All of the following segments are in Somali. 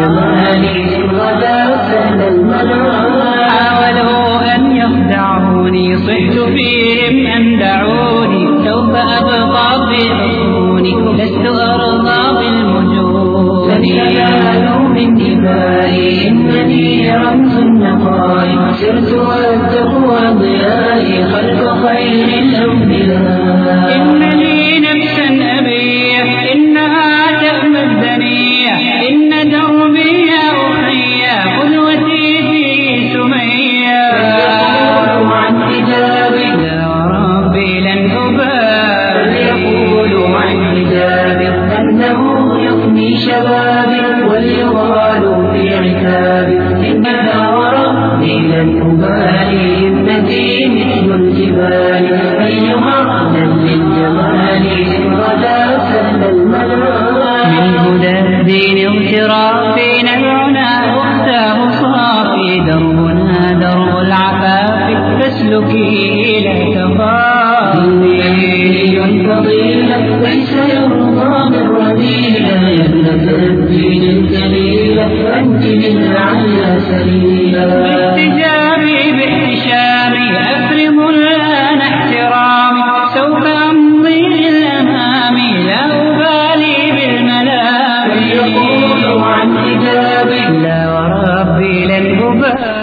جمالي غدا سهل المنام حاولوا أن يخدعوني صحت فيهم أن دعوني سوف أبقى في حصوني لست أرضى بالمجون لن ينالوا من دمائي إنني رمز النقاء سرت والتقوى ضيائي خلف خير الأنبياء إن لي نفسا أبيح إنها تأمى الدنيا إن دربي يا أخي قدوتي في سمية فليقولوا عن حجابي لا وربي لن أبالي فليقولوا عن حجابي أنه يفني شبابي وليغالوا في عتابي إنها وربي لن أبالي ابنتي مثل الجبال أيها أهلا للجمال غدا سهل المنام من هدى الدين اغترافي نبعنا أختاه صافي دربنا درب العفاف فاسلكي لا تخافي فضيلة ليس يرضى بالرذيلة يا ابنة الدين الجليلة أنت للعلى سبيلا باحتجابي باحتشامي أفرض الآن احترامي سوف أمضي للأمام لا أبالي بالملام فليقولوا عن حجابي لا وربي لن أبالي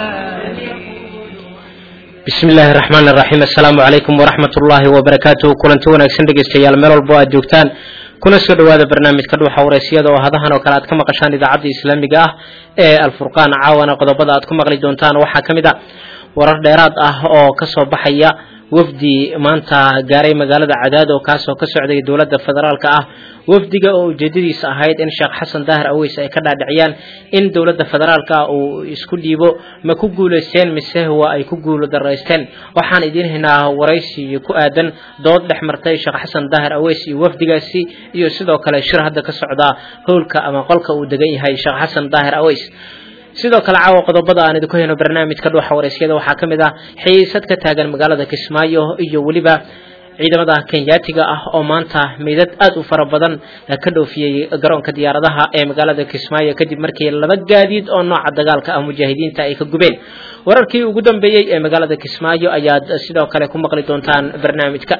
bismi illaahi raxmaan iraxiim assalaamu calaykum waraxmat ullaahi wabarakaatuh kulanti wanaagsan dhegeystayaal meel walbo aad joogtaan kuna soo dhowaada barnaamijka dhuuxa wareysiyada oo hadahan oo kale aad ka maqashaan idaacadda islaamiga ah ee alfurqaan caawana qodobada aad ku maqli doontaan waxaa ka mid a warar dheeraad ah oo kasoo baxaya wafdi maanta gaaray magaalada cadaad oo kaasoo ka socday dowladda federaalka ah wafdiga oo ujeedadiisa ahayd in sheekh xasan daahir aweys ay ka dhaadhiciyaan in dowladda federaalka ah uu isku dhiibo ma ku guulaysteen mise waa ay ku guulo daraysteen waxaan idiin haynaa waraysi ku aadan dood dhex martay sheekh xasan daahir aweys iyo wafdigaasi iyo sidoo kale shir hadda ka socda howlka ama qolka uu degan yahay sheekh xasan daahir aweys sidoo kale caawa qodobada aan idinku hayno barnaamijka dhuuxa wareysyada waxaa ka mid ah xiisad ka taagan magaalada kismaayo iyo weliba ciidamada kenyaatiga ah oo maanta meydad aad u fara badan ka dhoofiyey garoonka diyaaradaha ee magaalada kismaayo kadib markii laba gaadiid oo nooca dagaalka ah mujaahidiinta ay ka gubeen wararkii ugu dambeeyey ee magaalada kismaayo ayaad sidoo kale ku maqli doontaan barnaamijka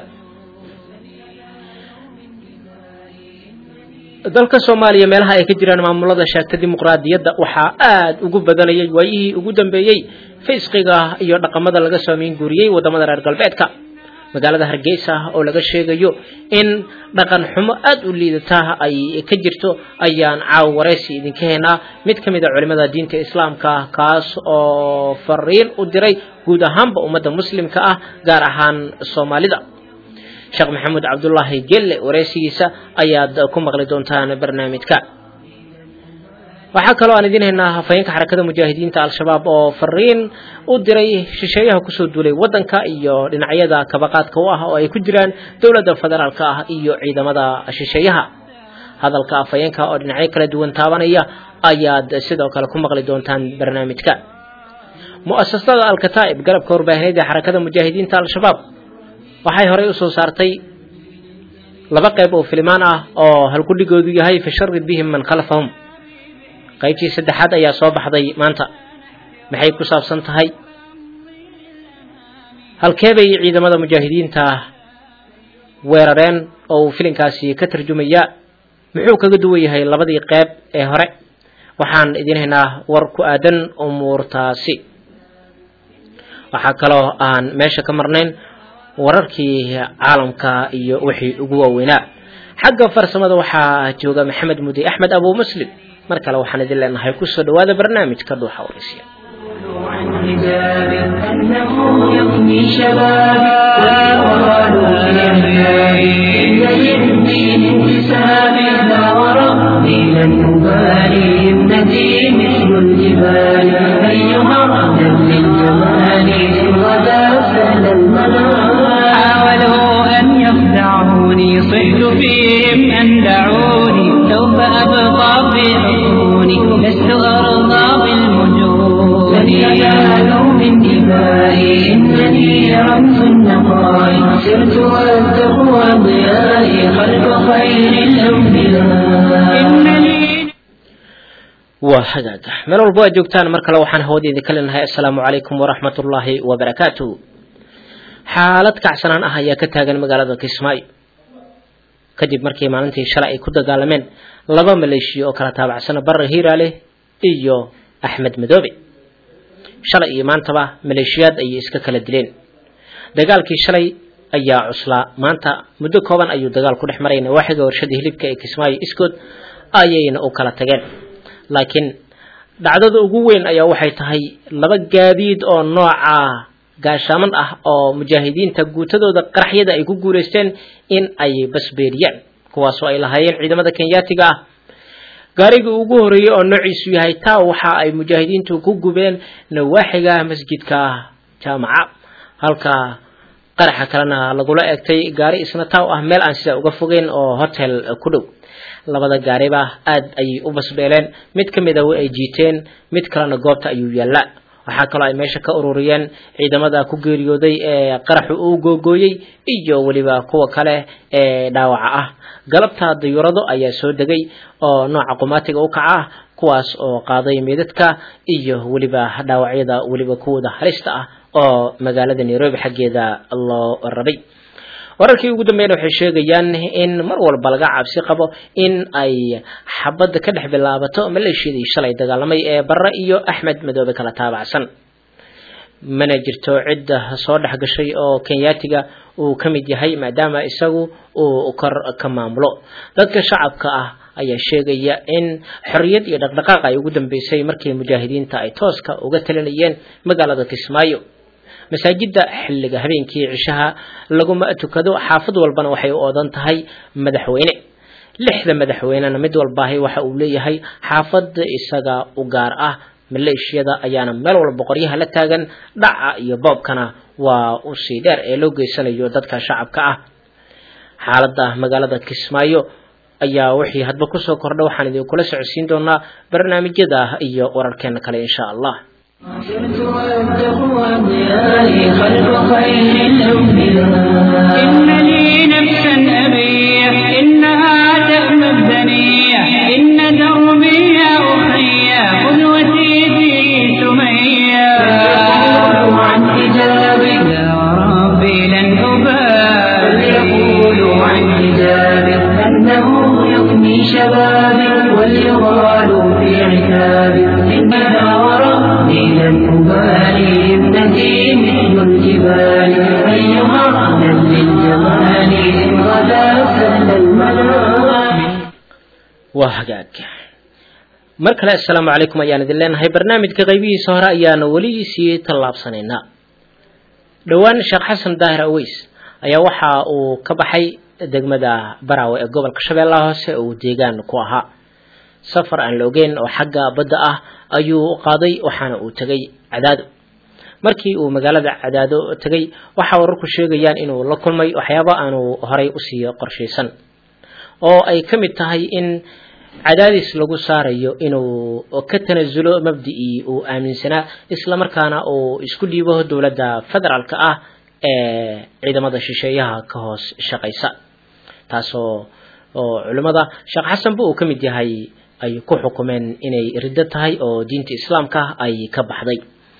dalka soomaaliya meelaha ay ka jiraan maamulada sheegta dimuqraadiyadda waxaa aad ugu badanayay waayihii ugu dambeeyey fisqiga iyo dhaqamada laga soomeyn guuriyey wadamada reer galbeedka magaalada hargeysa oo laga sheegayo in dhaqan xumo aad u liidata ay ka jirto ayaan caaw wareysi idinka haynaa mid ka mid a culimada diinta islaamka kaas oo fariin u diray guud ahaanba ummadda muslimka ah gaar ahaan soomaalida sheekh maxamuud cabdulaahi gelle wareysigiisa ayaad ku maqli doontaan barnaamijka waxaa kaloo aan idiin haynaa hafayeenka xarakada mujaahidiinta al-shabaab oo fariin u diray shisheeyaha kusoo duulay waddanka iyo dhinacyada kabaqaadka u ah oo ay ku jiraan dowladda federaalka ah iyo ciidamada shisheeyaha hadalka afhayeenka oo dhinacyo kala duwan taabanaya ayaad sidoo kale ku maqli doontaan barnaamijka mu'asasada alkataa'ib garabka warbaahineed ee xarakada mujaahidiinta al-shabaab waxay horey usoo saartay laba qayb oo filimaan ah oo halkudhigoodu yahay fasharid bihim man khalfahum qaybtii saddexaad ayaa soo baxday maanta maxay ku saabsan tahay halkee bay ciidamada mujaahidiinta weerareen oo uu filinkaasi ka tarjumaya muxuu kaga duwan yahay labadii qayb ee hore waxaan idiin haynaa war ku aadan umuurtaasi waxaa kaloo aan meesha ka marnayn wararkii caalamka iyo wixii ugu waaweynaa xagga farsamada waxaa jooga maxamed mudi axmed abu muslim mar kale waxaan idin leenahay kusoo dhawaada barnaamijka dhuuxa waraysiya عن حجابي أنه يفني شبابي ويغالوا في أحيائي إن للدين انتسابي لا وربي لن أبالي ابنتي مثل الجبال أيها أهلا للجمال غدا سهل المنام حاولوا أن يخدعوني صحت فيهم أن دعوني سوف أبقى في حصوني لست أرضى بالمجون لن ينالوا من دمائي إنني رمز النقاء سرت والتقوى ضيائي خلف خير الأنبياء إنني waa hagaaga meel walbo aad joogtaan mar kale waxaan hawada idinka leenahay assalaamu calaykum waraxmat ullaahi wabarakaatu xaalad kacsanaan ah ayaa ka taagan magaalada kismaayo kadib markii maalintii shalay ay ku dagaalameen laba maleeshiya oo kala taabacsana barre hiiraale iyo axmed madoobe shalay iyo maantaba maleeshiyaad ayay iska kala dileen dagaalkii shalay ayaa cuslaa maanta muddo kooban ayuu dagaal ku dhex maray nawaaxiga warshada hilibka ee kismaayo iskood ayayna u kala tageen laakiin dhacdada ugu weyn ayaa waxay tahay laba gaadiid oo nooca gaashaaman ah oo mujaahidiinta guutadooda qaraxyada ay ku guulaysteen in ay basbeeriyaan kuwaasoo ay lahaayeen ciidamada kenyaatiga ah gaarigii ugu horeeyey oo noociisu yahay taa waxa ay mujaahidiintu ku gubeen nawaaxiga masjidka jaamaca halka qaraxa kalena lagula eegtay gaari isna taa ah meel aan sidaa uga fogeyn oo hotel ku dhow labada gaariba aad ayay u basbeeleen mid ka mid a way ay jiiteen mid kalena goobta ayuu yaallaa waxaa kaloo ay meesha ka ururiyeen ciidamada ku geeriyooday ee qaraxu uu googooyey iyo weliba kuwa kale ee dhaawaca ah galabta dayuurado ayaa soo degay oo nooca qumaatiga u kaca ah kuwaas oo qaaday meedadka iyo weliba dhaawacyada weliba kuwooda halista ah oo magaalada nairobi xaggeeda loo rabay wararkii ugu dambeeyna waxay sheegayaan in mar walba laga cabsi qabo in ay xabadda ka dhex bilaabato maleeshiyadii shalay dagaalamay ee barre iyo axmed madoobe kala taabacsan mana jirto cidda soo dhex gashay oo kenyaatiga uu ka mid yahay maadaama isagu uu kor ka maamulo dadka shacabka ah ayaa sheegaya in xorriyad iyo dhaqdhaqaaq ay ugu dambeysay markii mujaahidiinta ay tooska uga talinayeen magaalada kismaayo masaajidda xilliga habeenkii cishaha laguma tukado xaafad walbana waxay u oodan tahay madaxweyne lixda madaxweynena mid walbaahi waxa uu leeyahay xaafad isaga u gaar ah maleeshiyada ayaana meel walba qoryaha la taagan dhaca iyo boobkana waa usii dheer ee loo geysanayo dadka shacabka ah xaaladda magaalada kismaayo ayaa wixii hadba kusoo kordha waxaan idinkula socodsiin doonaa barnaamijyada iyo wararkeena kale insha allah سرت والتقوى ضيائي خلف خير الأنبياء إن لي نفسا أبيح إنها تأمى الدنيا إن دربي يا أخي قدوتي في سمية يقول عن حجابي يا ربي لن أبالي يقول عن حجابي أنه يفني شبابي وليغال في عتابي إنها وربي لن أبالي ابنتي مثل الجبال أيها من للجمال إن غدا سهل المنام waa hagaag mar kale assalaamu calaykum ayaan idin leenahay barnaamijka qaybihiisa hore ayaana weli sii tallaabsanaynaa dhowaan sheekh xasan daahir aweys ayaa waxa uu ka baxay degmada baraawe ee gobolka shabeellaha hoose oo uu deegaan ku ahaa safar aan la ogeyn oo xagga badda ah ayuu u qaaday waxaana uu tegay cadaado markii uu magaalada cadaado tegay waxa wararku sheegayaan inuu la kulmay waxyaabo aanu horay usii qorshaysan oo ay ka mid tahay in cadaadis lagu saarayo inuu ka tanasulo mabdicii uu aaminsanaa islamarkaana uu isku dhiibo dowladda federaalka ah ee ciidamada shisheeyaha ka hoos shaqaysa taasoo oo culimmada sheekh xasanba uu ka mid yahay ay ku xukumeen inay riddo tahay oo diinta islaamka ay ka baxday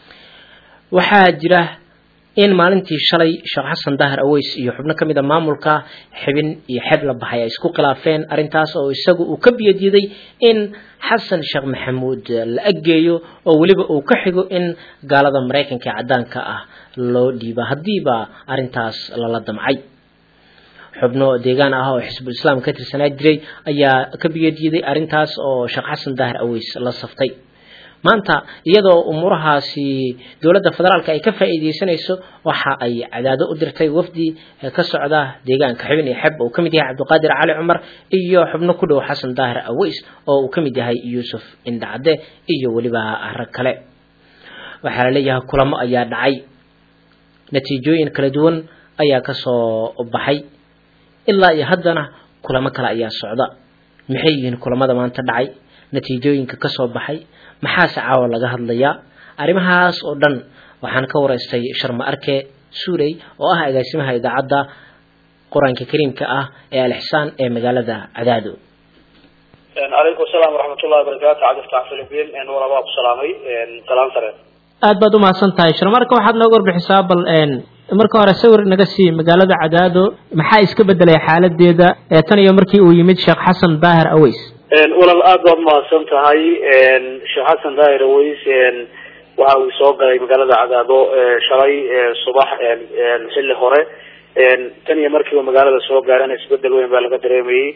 waxaa jira in maalintii shalay sheekh xasan daahir aweys iyo xubno ka mid a maamulka xibin iyo xeeb la baxay ay isku khilaafeen arrintaas oo isagu uu ka biyadiiday in xasan sheekh maxamuud la aggeeyo oo weliba uu ka xigo in gaalada maraykanka ee caddaanka ah loo dhiiba haddiiba arrintaas lala damcay xubno deegaan ah oo xisbul islaam ka tirsanaa jiray ayaa ka biyadiiday arrintaas oo sheekh xasan daahir aweys la saftay maanta iyadoo umuurahaasi dowladda federaalka ay ka faa'iideysanayso waxa ay cadaado u dirtay wafdi ka socda deegaanka xibin iyo xeb uu ka mid yahay cabdiqaadir cali cumar iyo xubno ku dhow xasan daahir aweys oo uu ka mid yahay yuusuf indhacde iyo weliba rag kale waxaa la leeyahay kulamo ayaa dhacay natiijooyin kala duwan ayaa ka soo baxay ilaa iyo haddana kulamo kale ayaa socda maxay yihiin kulamada maanta dhacay natiijooyinka ka soo baxay maxaase caawa laga hadlayaa arrimahaas oo dhan waxaan ka waraystay sharma arke suuley oo ah agaasimaha idaacadda qur-aanka kariimka ah ee alixsaan ee magaalada cadaado calaykum asalaam waraxmatullahi wabarakaatu cabdiftax philipiin wala waa ku salaamay salaan sare aad baad umahadsan tahay shir marka waxaad nooga warbixisaa bal marka hore sawir naga sii magaalada cadaado maxaa iska bedelay xaaladeeda tan iyo markii uu yimid sheekh xasan daahir aweys walal aad baad umahadsan tahay sheekh xasan daahir aweys waxa uu soo galay magaalada cadaado shalay subax xilli hore tan iyo markiiba magaalada soo gaarana isbedel weyn baa laga dareemayey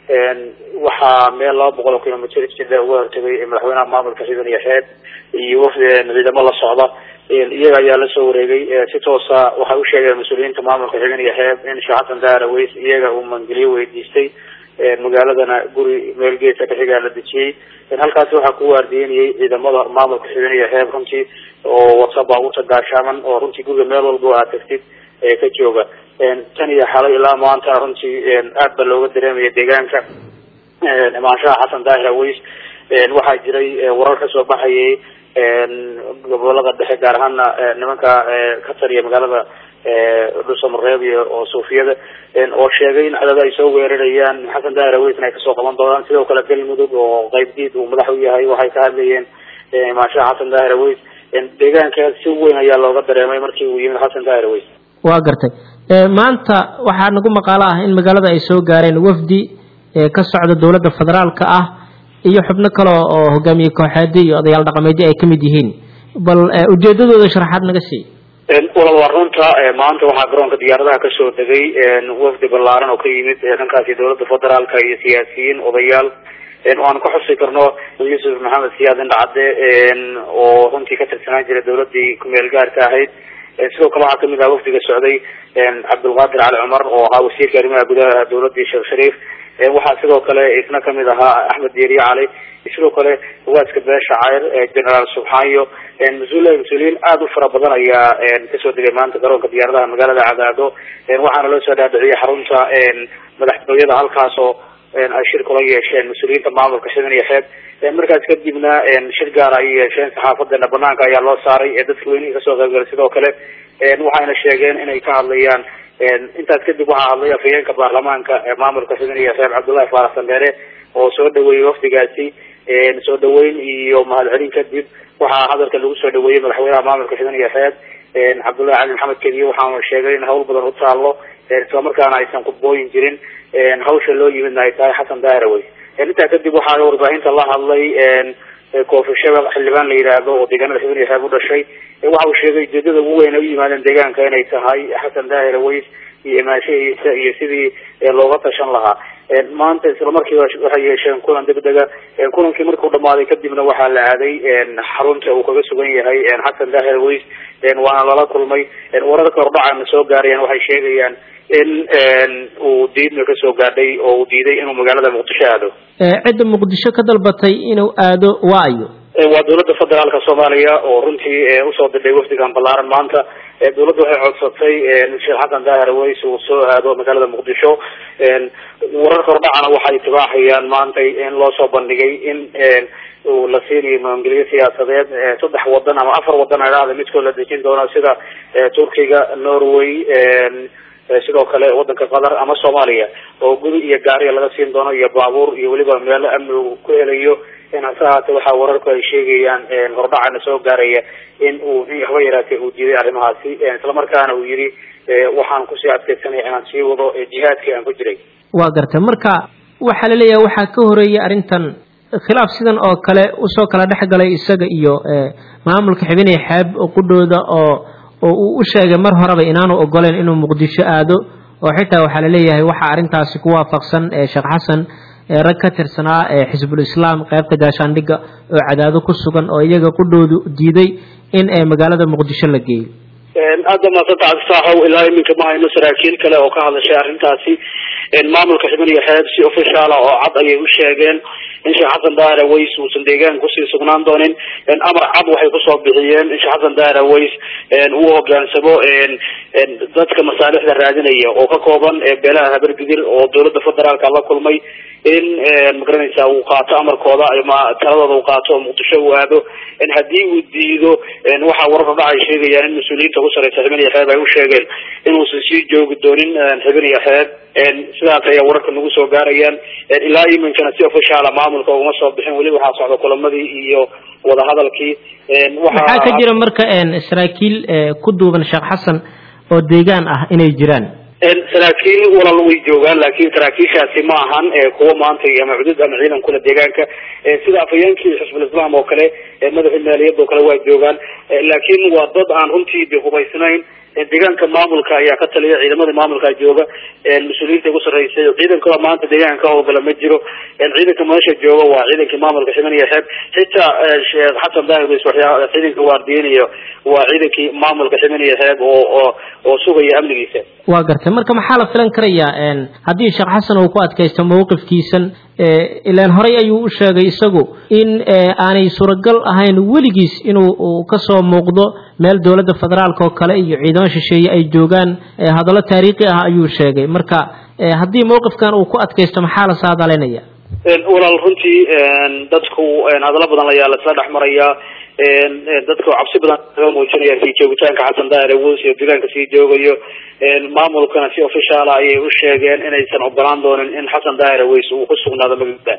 waxaa meel laba boqol oo kilomitr jida uga hortagay madaxweynaha maamulka xidan iyo xeeb iyo wafdi ciidamo la socda iyaga ayaa lasoo wareegay si toosa waxay u sheegeen mas-uuliyiinta maamulka xidan iyo xeeb in sheekh xasan daahir aweys iyaga uu mangeliyo weydiistay magaaladana guri meel geeska kaxigaa la dejiyey halkaasi waxaa ku waardiyenayay ciidamada maamulka xidan iyo xeeb runtii oo wata baabuurta gaashaaman oo runtii guriga meel walba aad tagtid ka jooga tan iyo xalay ilaa maanta runtii aad ba looga dareemaya deegaanka imaanshaha xasan daahir aweys waxaa jiray warar kasoo baxayay gobolada dhexe gaar ahaana nimanka ka taliya magaalada dhuusamareeb iyo oo suufiyada oo sheegay in cadada ay soo weerarayaan xasan daahir aweysna ay kasoo qaban doonaan sidoo kale galmudug oo qaybdiid uu madax u yahay waxay ka hadlayeen imaanshaha xasan daahir aweys deegaanka si weyn ayaa looga dareemay markii uu yimid xasan daahir aweys waa gartay maanta waxaa nagu maqaalo ah in magaalada ay soo gaareen wafdi ka socda dowladda federaalka ah iyo xubno kale oo hogaamiye kooxeedi iyo odayaal dhaqameedyo ay kamid yihiin bal ujeedadooda sharaxaad naga sii walal waa runta maanta waxaa garoonka diyaaradaha kasoo degay wafdi ballaaran oo ka yimid dhankaasi dowladda federaalka iyo siyaasiyiin odayaal oo aan ka xusi karno yuusuf maxamed siyaad indhacadde oo runtii ka tirsanaan jiray dowladii kumeel gaarka ahayd sidoo kale waxaa kamid aha wafdiga socday cabdulqaadir cali cumar oo ahaa wasiirka arrimaha gudaha dowladii sheekh shariif waxaa sidoo kale isna kamid ahaa axmed dieriye cali sidoo kale waaska beesha cayr generaal subxaayo mas-uul mas-uuliyiin aada u fara badan ayaa kasoo degay maanta garoonka diyaaradaha magaalada cadaado waxaana loo soo dhaadhiciyay xarunta madaxtooyada halkaas oo ay shir kula yeesheen mas-uuliyiinta maamulka xidan iyo xeeb markaas kadibna shir gaar ay yeesheen saxaafadeena banaanka ayaa loo saaray ee dadka weynihii kasoo qaybgalay sidoo kale waxayna sheegeen inay ka hadlayaan intaas kadib waxaa hadlay afhayeenka baarlamaanka maamulka xidan iyo xeeb cabdullahi faarax sandheere oo soo dhaweeyey wafdigaasi soo dhaweyn iyo mahadcelin kadib waxaa hadalka lagu soo dhaweeyey madaxweynaha maamulka xidan iyo xeeb cabdullahi cali maxamed kediye waxaana sheegay in hawl badan u taalo islamarkaana aysan khudbooyin jirin hawsha loo yimidna ay tahay xasan daahir aweys intaa kadib waxaa warbaahinta la hadlay koofi shabaq xildhibaan la yidhaahdo oo deegaanada xidan iyo xeeb u dhashay waxa uu sheegay ujeedada ugu weyn ay u yimaadeen deegaanka inay tahay xasan daahir aweys iyo imaanshahiisa iyo sidii looga tashan lahaa maanta islamarkiiba waxay yeesheen kulan degdega kulankii markuu dhamaaday kadibna waxaa la aaday xarunta uu kaga sugan yahay xasan daahir aweys waana lala kulmay wararka hordhacana soo gaarayaan waxay sheegayaan in uu diidna kasoo gaadhay oo uu diiday inuu magaalada muqdisho aado cidda muqdisho ka dalbatay inuu aado waa ayo waa dowladda federaalka soomaaliya oo runtii usoo didhay wafdigan ballaaran maanta dowladda waxay codsatay sheekh xasan daahir aweys uu soo aado magaalada muqdisho wararka hordhacana waxay tibaaxayaan maantay in loo soo bandhigay in uu la siinayo maangeliyo siyaasadeed saddex wadan ama afar wadan adhaada midkood la dejin doono sida turkiga norway sidoo kale wadanka qatar ama soomaaliya oo guri iyo gaariga laga siin doono iyo baabuur iyo weliba meelo amni uu ku helayo hase ahaatee waxaa wararku ay sheegayaan hordhacana soo gaaraya in uu in waxba yaraatee uu diiday arrimahaasi islamarkaana uu yidhi waxaan kusii adkeysanaya inaan sii wado jihaadkii aan ku jiray waa gartay marka waxaa la leeyahay waxaa ka horeeyay arrintan khilaaf sidan oo kale usoo kala dhex galay isaga iyo maamulka xibinaya xeeb qudhooda oo oo uu u sheegay mar horeba inaanu ogoleen inuu muqdisho aado oo xitaa waxaa laleeyahay waxaa arrintaasi ku waafaqsan sheekh xasan rag ka tirsanaa xisbul islaam qaybta gaashaandhigga oo cadaado ku sugan oo iyaga qudhoodu diiday in magaalada muqdisho la geeyo aada maasanta cabdisaaxow ilaa iminka ma hayno saraakiil kale oo ka hadlashay arrintaasi maamulka xibin iyo xeeb si officiala oo cad ayay u sheegeen in sheekh xasan daahir aweys uusan deegaanka kusii sugnaan doonin amar cad waxay kusoo bixiyeen in sheekh xasan daahir aweys uu hogaansamo dadka masaalixda raadinaya oo ka kooban beelaha habargidir oo dowladda federaalka la kulmay in magaranaysa uu qaato amarkooda ama taladooda uu qaato oo muqdisho uu aado haddii uu diido waxaa wararka dhaca ay sheegayaan in mas-uuliyiinta ku sareysa xibin iyo xeeb ay u sheegeen inuusan sii joogi doonin xibin iyo xeeb sidaas ayaa wararka nagu soo gaarayaan ilaa iminkana si ofishaala maamulka ugama soo bixin weli waxaa socda kulamadii iyo wadahadalkii maxaa ka jira marka saraakiil ku duuban sheekh xasan oo deegaan ah inay jiraan saraakiil walal way joogaan laakiin saraakiishaasi ma ahan kuwa maanta ama cudud ama ciidan kule deegaanka sida afhayeenkii xisbul islaam oo kale madaxii maaliyadda oo kale waa joogaan laakiin waa dad aan runtii de hubaysnayn deegaanka maamulka ayaa ka taliya ciidamada maamulka jooga mas-uuliyiinta ugu sarreysay ciidankooda maanta deegaanka ka howlgala ma jiro ciidanka meesha jooga waa ciidankii maamulka ximan iyo xeeb xitaa sheekh xasan daahir bs waxyaa ciidanka waardiyenayo waa ciidankii maamulka ximan iyo xeeb oo oo oo sugaya amnigiisa waa gartay marka maxaa la filan karayaa haddii sheekh xasan uu ku adkaysto mawqifkiisan ilaan horey ayuu u sheegay isagu in aanay suuragal ahayn weligiis inuu kasoo muuqdo meel dowladda federaalka oo kale iyo ciidamo shisheeye ay joogaan hadallo taariikhi ah ayuu sheegay marka haddii mawqifkan uu ku adkaysto maxaa la saadalinaya walaal runtii dadku hadallo badan ayaa laisla dhex marayaa dadku cabsi badan laga muujinaya sii joogitaanka xasan daahir awoos iyo deegaanka sii joogayo maamulkana si ofishaala ayay u sheegeen inaysan ogolaan doonin in xasan daahir aweys uu ku sugnaado magaalada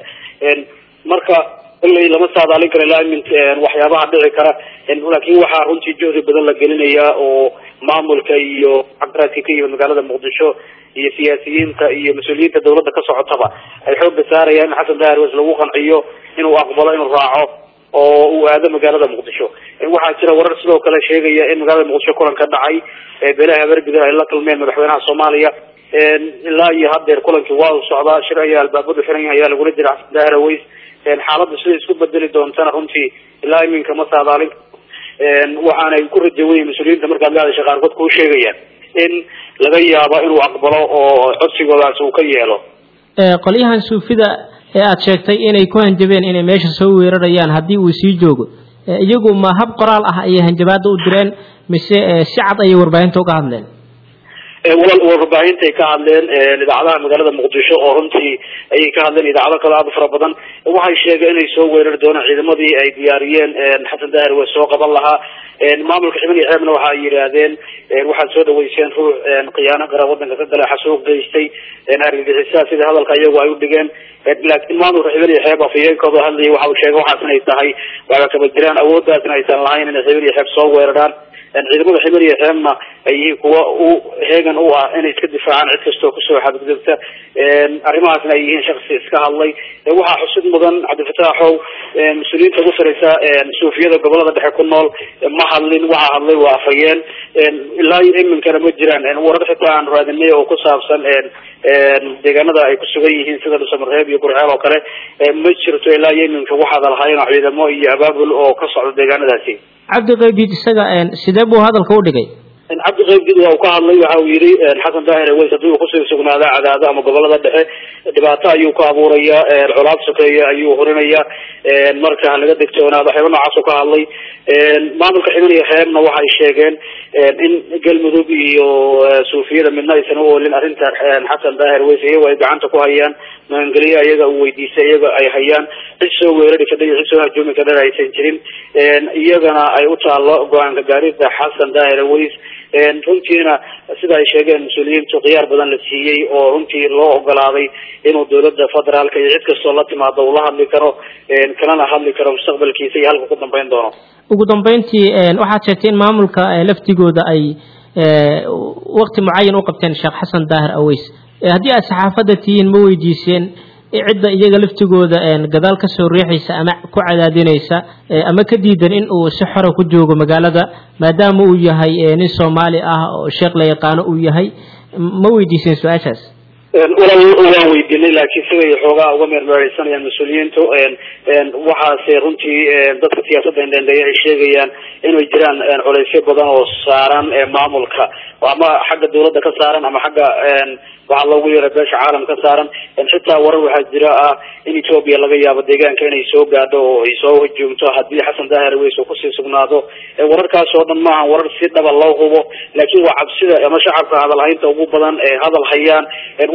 marka ilay lama saadaalin karo ilaa imin waxyaabaha dhici kara laakiin waxaa runtii juhdi badan la gelinayaa oo maamulka iyo caqaraadka ka yimid magaalada muqdisho iyo siyaasiyiinta iyo mas-uuliyiinta dawladda ka socotaba ay xooga saarayaan in xasan daahir aweys lagu qanciyo inuu aqbalo inuu raaco oo uu aado magaalada muqdisho waxaa jira warar sidoo kale sheegaya in magaalada muqdisho kulan ka dhacay beelaha habargudar ay la kulmeen madaxweynaha soomaaliya ilaa iyo haddeer kulankii waa u socdaa shir ayaa albaabadu xiran yahay ayaa lagula jira xasan daahir aweys xaaladdu siday isku bedeli doontana runtii ilaa iminka ma saadaalin waxaanay ku rajawayen mas-uuliyiinta markaad gaadasha qaarkood kuu sheegayaan in laga yaabo inuu aqbalo oo codsigoodaas uu ka yeelo qolyahan suufida ee aada sheegtay inay ku hanjabeen inay meesha soo weerarayaan haddii uu sii joogo iyagu ma hab qoraal ah ayay hanjabaada u direen mise si cad ayay warbaahinta uga hadleen walal warbaahintaay ka hadleen idaacadaha magaalada muqdisho oo runtii ayay ka hadleen idaacado kale aada u fara badan waxay sheegeen inay soo weerari doonaan ciidamadii ay diyaariyeen xasan daahir way soo qaban lahaa maamulka ximan iyo xeebna waxa ay yidhaahdeen waxaad soo dhaweyseen ruux khiyaano qara wadanka ka gala xasuuq geystay argagixisaa sida hadalka iyagu ay u dhigeen laakiin maamulka ximan iyo xeeb afayeenkooda hadlayay waxa uu sheegay waxaas inay tahay waaba kaba jiraan awooddaasna aysan lahayn inay ximan iyo xeeb soo weeraraan ciidamada ximan iyo xeebna ay yihiin kuwa u heegan u ah inay iska difaacaan cid kastoo kusoo xadgudubta arrimahaasna ay yihiin shaksi iska hadlay waxaa xusid mudan cabdifataaxow mas-uuliyiinta ugu sareysa suufiyada gobolada dhexe ku nool ma hadlin waxaa hadlay waa afhayeen ilaa iyo iminkana ma jiraan warar xitaa aan raadinay oo ku saabsan deegaanada ay ku sugan yihiin sida dhusamarreeb iyo gurceel oo kale ma jirto ilaa iyo iminka waxaad lahayn ciidamo iyo abaabul oo ka socda deegaanadaasi cabdi qaybdiid isaga sidee buu hadalka u dhigay cabdi qaybdiid waa uu ka hadlay waxa uu yidhi xasan daahir aweys haddii uu kusii sugnaada cadaado ama gobolada dhexe dhibaato ayuu ka abuuraya colaad sokeeya ayuu hurinaya marka halaga degtoonaado waxyaaba noocaas u ka hadlay maamulka ximan iyo xeebna waxay sheegeen in galmudug iyo suufiyada midna aysan u oolin arrinta xasan daahir aweys iyago ay gacanta ku hayaan maangeliya iyaga uu weydiistay iyaga ay hayaan cid soo weerari kadha iyo cid soo hajuumi kadhana aysan jirin iyagana ay u taalo go-aanka gaarida xasan daahir aweys runtiina sida ay sheegeen mas-uuliyiintu khiyaar badan la siiyey oo runtii loo ogolaaday inuu dawladda federaalka iyo cid kastoo la timaado uu la hadli karo kalana hadli karo mustaqbalkiisa iyo halka ku dambeyn doono ugu dambeyntii waxaad sheegtay in maamulka laftigooda ay wakti mucayan u qabteen sheekh xasan daahir aweys haddii aad saxaafadda tihiin ma weydiiseen cidda iyaga laftigooda gadaal ka soo riixaysa ama ku cadaadinaysa ama ka diidan in uu si xora ku joogo magaalada maadaama uu yahay nin soomaali ah oo sheekh la yaqaano uu yahay ma weydiiseen su-aashaas walal waan weydiinay laakiin siday xoogaa uga meermeereysanayaan mas-uuliyiintu waxaase runtii dadka siyaasadda indhendheeya ay sheegayaan inay jiraan culeysyo badan oo saaran maamulka ama xagga dawladda ka saaran ama xagga waxaa loogu yeera beesha caalam ka saaran xitaa warar waxaa jira ah in ethoopia laga yaabo deegaanka inay soo gaadho oo ay soo hujuumto haddii xasan daahir aweys uu kusii sugnaado wararkaas oo dhan maaha warar si dhaba loo hubo laakiin waa cabsida ama shacabka hadalhaynta ugu badan ee hadal hayaan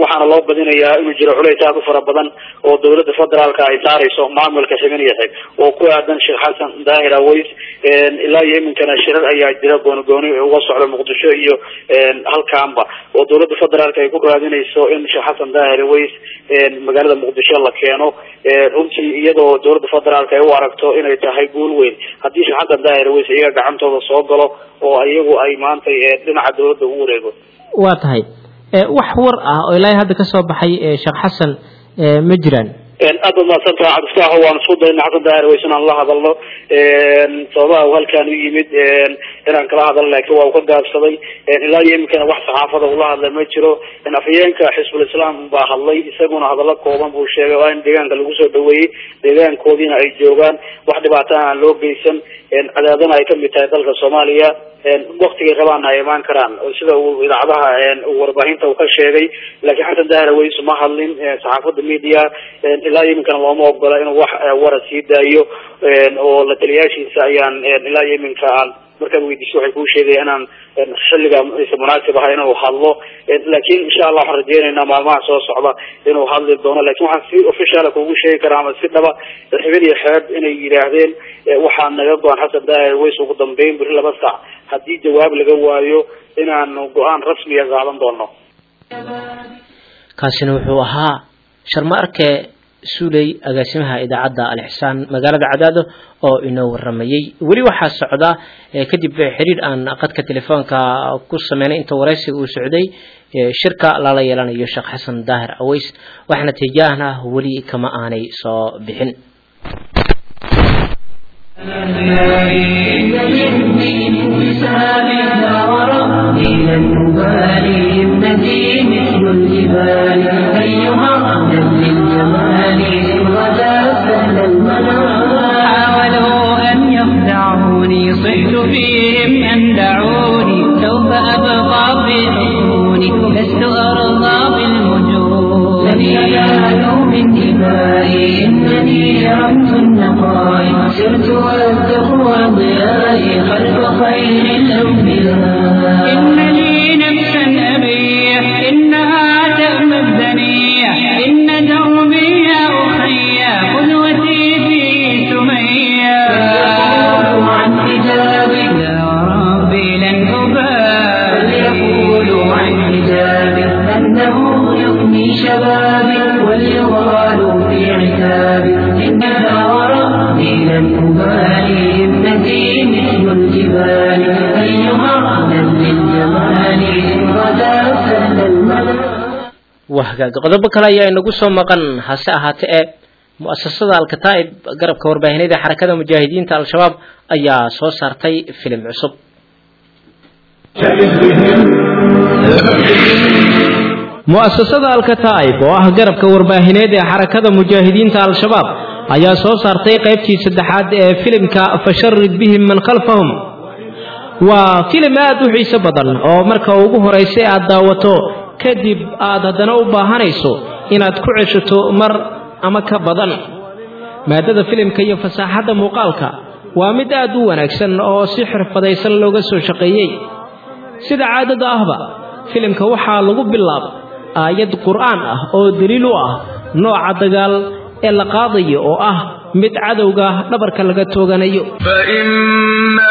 waxaana loo badinayaa inuu jiro culays aad u fara badan oo dowladda federaalka ay saarayso maamulka xibin iyo xig oo ku aadan sheekh xasan daahir aways ilaa iyo iminkana shirar ayaa jira gooni gooni uga socda muqdisho iyo halkaanba oo dowladda federaalka ay ku raadinayso in sheekh xasan daahir aways magaalada muqdisho la keeno runtii iyadoo dowladda federaalka ay u aragto inay tahay guul weyn haddii sheekh xasan daahir aways iyaga gacantooda soo galo oo iyagu ay maanta dhinaca dowladda u wareego waa tahay wax war ah oo ilaahay hadda ka soo baxay sheekh xasan ma jiraan aad baad mahadsantaha cabdifataaxo waan isku dayna xasan daahir ways inaan la hadalno sababaha uu halkaan u yimid inaan kala hadalno laakiin waa uu ka gaabsaday ilaa iyo iminkana wax saxaafada ula hadla ma jiro afhayeenka xisbul islaam baa hadlay isaguna hadallo kooban buu sheegay oo in deegaanka lagu soo dhaweeyey deegaankoodiina ay joogaan wax dhibaatana aan loo geysan cadaadana ay kamid tahay dalka soomaaliya waktigay rabaana ay imaan karaan sida uu idaacadaha warbaahinta uu ka sheegay laakiin xasan daahir ways ma hadlin saxaafada media ilaa iyo iminkana looma ogola inuu wax wara sii daayo oo la taliyaashiisa ayaan ilaa iyo iminka aan markaad weydiiso waxay kuu sheegaya inaan xilliga isa munaasib aha inuu hadlo laakiin insha allah waxaan rajeynaynaa maalmaha soo socda inuu hadli doono lakin waxaan si officiala kugu sheegi karaa ama si dhaba xibin iyo xeeb inay yidhaahdeen waxaa naga go-an xasan daahir ways ugu dambeyn beri laba sac haddii jawaab laga waayo inaanu go-aan rasmiga qaadan doono kaasina wuxuu ahaa sharma arke suuley agaasimaha idaacadda alixsaan magaalada cadaado oo inoo waramayey weli waxaa socda kadib xiriir aan qadka telefoonka ku sameynay inta waraysiga uu socday shirka lala yeelanayo sheekh xasan daahir aways wax natiijaahna weli kama aanay soo bixin لن نبالي ابنتي مثل الجبال أيها أهلا للجمال غدا سهل المنال حاولوا أن يخدعوني صحت فيهم أن دعوني سوف أبقى في حصوني لست أرضى بالوجود لن ينالوا من دمائي إنني رمز النقاء سرت والتقوى ضيائي خلف خير الأنبياء إن لي نفسا أبيح إنها تأمى الدنيا إن دربي يا أخي قدوتي في سمية فليقولوا عن حجابي يا ربي لن أبالي فليقولوا عن حجابي أنه يغني شبابي وليغالوا في عتابي إنها وربي لن أبالي ابنتي مثل الجبال أيها أهلا للجمال إن غدا سهل المنال wahagaag qodobo kale ayaa inagu soo maqan hase ahaatee ee mu-asasada alkataa'ib garabka warbaahineed ee xarakada mujaahidiinta al-shabaab ayaa soo saartay filim cusub mu-asasada alkataa'ib oo ah garabka warbaahineed ee xarakada mujaahidiinta al-shabaab ayaa soo saartay qaybtii saddexaad ee filimka fasharid bihim man khalfahum waa filim aad u xiiso badan oo marka ugu horaysa aad daawato kadib aad haddana u baahanayso inaad ku ceshato mar ama ka badan maadada filimka iyo fasaaxadda muuqaalka waa mid aad u wanaagsan oo si xirfadaysan looga soo shaqeeyey sida caadada ahba filimka waxaa lagu bilaaba aayad qur'aan ah oo daliil u ah nooca dagaal ee la qaadayo oo ah mid cadowga dhabarka laga tooganayo فإما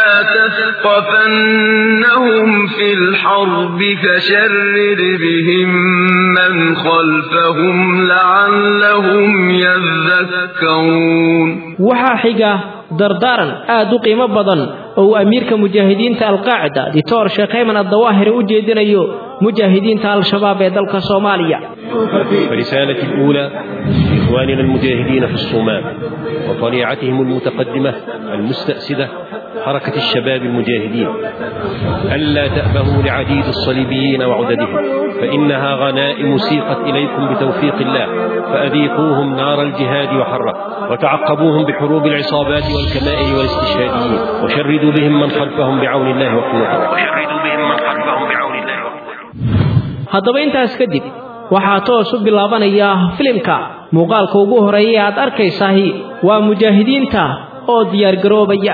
تثقفنهم في الحرب فشرد بهم من خلفهم لعلهم يذكرون waxaa xiga dardaaran aad u qiimo badan oo uu amiirka mujaahidiinta alqaacida dictor sheekh ayman addawaahiri u jeedinayo mujaahidiinta al-shabaab ee dalka soomaaliya فرسالتي الأولى إخواننا المجاهدين في الصومال وطليعتهم المتقدمة المستأسدة حركة الشباب المجاهدين ألا تأبهوا لعديد الصليبيين وعددهم فإنها غنائم سيقت إليكم بتوفيق الله فأذيقوهم نار الجهاد وحره وتعقبوهم بحروب العصابات والكمائن والاستشهاديين وشردوا بهم من خلفهم بعون الله وقوته وشردوا بهم من خلفهم بعون الله وقوته haddaba intaas kadib waxaa toos u bilaabanaya filimka muuqaalka ugu horeeya aad arkaysahi waa mujaahidiinta oo diyaargaroobaya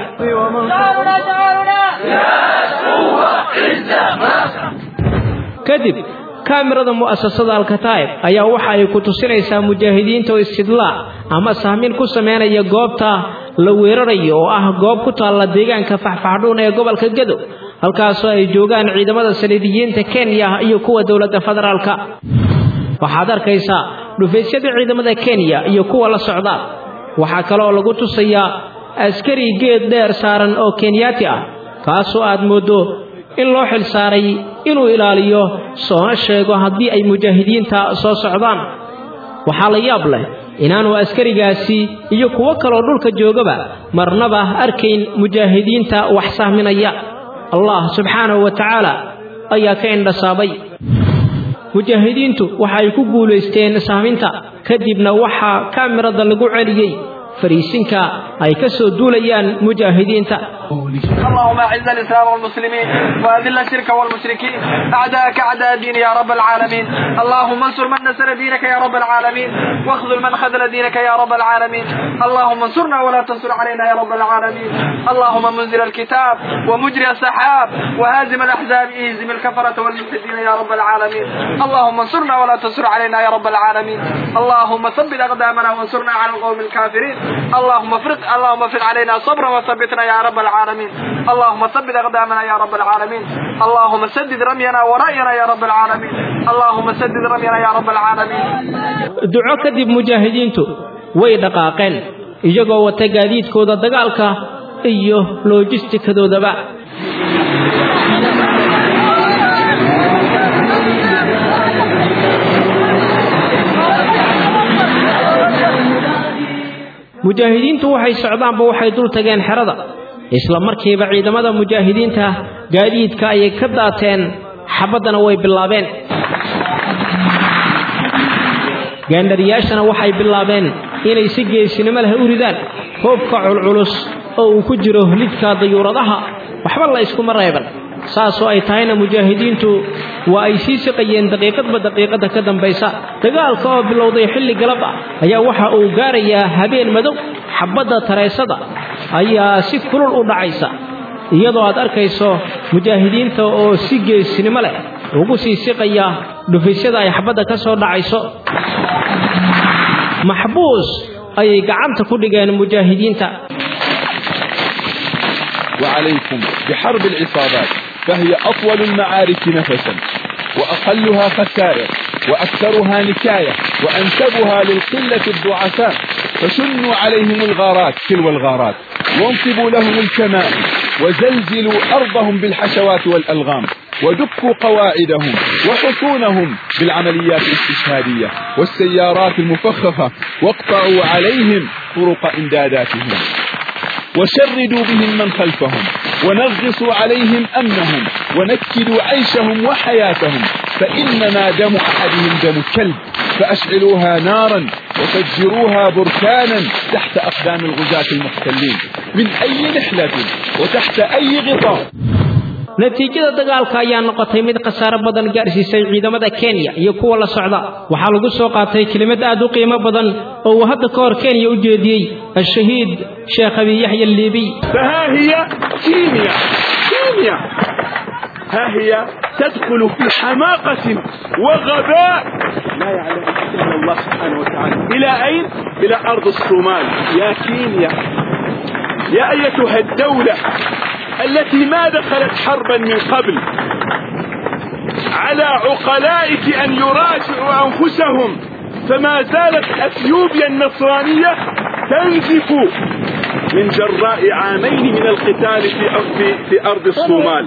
kadib kaamirada mu'asasada alkataa'ib ayaa waxa ay ku tusinaysaa mujaahidiinta oo istidlaac ama sahmin ku sameynaya goobta la weerarayo oo ah goob ku taalla deegaanka faxfaxdhuun ee gobolka gedo halkaasoo ay joogaan ciidamada saliidiyiinta kenya iyo kuwa dowladda federaalka waxaad arkaysaa dhufaysyada ciidamada kenya iyo kuwa la socda waxaa kale oo lagu tusayaa askari geed dheer saaran oo kenyaati ah kaasoo aad mooddo in loo xil saaray inuu ilaaliyo soona sheego haddii ay mujaahidiinta soo socdaan waxaa la yaab leh inaanu askarigaasi iyo kuwo kaloo dhulka joogaba marnaba arkayn mujaahidiinta wax sahminaya allah subxaanahu wa tacaala ayaa ka indhasaabay mujaahidiintu waxa ay ku guulaysteen sahminta kadibna waxaa kaamirada lagu celiyey fariisinka ay ka soo duulayaan mujaahidiinta اللهم اعز الاسلام والمسلمين واذل الشرك والمشركين اعداءك اعداء الدين يا رب العالمين اللهم انصر من نصر دينك يا رب العالمين واخذل من خذل دينك يا رب العالمين اللهم انصرنا ولا تنصر علينا يا رب العالمين اللهم منزل الكتاب ومجري السحاب وهازم الاحزاب اهزم الكفرة والمفسدين يا رب العالمين اللهم انصرنا ولا تنصر علينا يا رب العالمين اللهم ثبت اقدامنا وانصرنا على القوم الكافرين اللهم افرق اللهم افرق علينا صبرا وثبتنا يا رب العالمين اللهم ثبت اقدامنا يا رب العالمين اللهم سدد رمينا ورأينا يا رب العالمين اللهم سدد رمينا يا رب العالمين duco kadib mujaahidiintu way dhaqaaqeen iyagoo wata gaadiidkooda dagaalka iyo loojistikadoodaba mujaahidiintu waxay socdaanba waxay dul tageen xerada isla markiiba ciidamada mujaahidiinta gaadiidka ayay ka daateen xabaddana way bilaabeen gaandhariyaashana waxay bilaabeen inay si geesinimo leh u ridaan hoobka culculus oo uu ku jiro lidka dayuuradaha waxba la iskuma reeban saasoo ay tahayna mujaahidiintu waa ay sii siqayeen daqiiqadba daqiiqada ka dambaysa dagaalka oo bilowday xilli galab ah ayaa waxa uu gaarayaa habeen madow xabbadda tareysada ayaa si kulul u dhacaysa iyadoo aad arkayso mujaahidiinta oo si geesinimo leh ugu sii siqaya dhufisyada ay xabbadda ka soo dhacayso maxbuus ayay gacanta ku dhigeen mujaahidiinta وعليكم بحرب العصابات فهي أطول المعارك نفسا وأقلها خسائر وأكثرها نكاية وأنسبها للقلة الضعفاء فشنوا عليهم الغارات تلو الغارات وانصبوا لهم الكمائم وزلزلوا أرضهم بالحشوات والألغام ودكوا قواعدهم وحصونهم بالعمليات الاستشهادية والسيارات المفخخة واقطعوا عليهم طرق إمداداتهم وشردوا بهم من خلفهم ونغصوا عليهم أمنهم ونكدوا عيشهم وحياتهم فإنما دم أحدهم دم كلب فأشعلوها نارا وفجروها بركانا تحت أقدام الغزاة المحتلين من أي نحلة وتحت أي غطاء natiijada dagaalka ayaa noqotay mid khasaaro badan gaarsiisay ciidamada kenya iyo kuwa la socda waxaa lagu soo qaatay kelimad aad u qiimo badan oo uu hadda ka hor kenya u jeediyey ashahiid sheekh abi yaxya alliibiy فها هي كيمياء كيمياء ها هي تدخل في حماقة وغباء لا يعلم إلا الله سبحانه وتعالى إلى أين؟ إلى أرض الصومال يا كينيا يا أيتها الدولة التي ما دخلت حربا من قبل على عقلائك أن يراجعوا أنفسهم فما زالت أثيوبيا النصرانية تنزف من جراء عامين من القتال في في, في أرض الصومال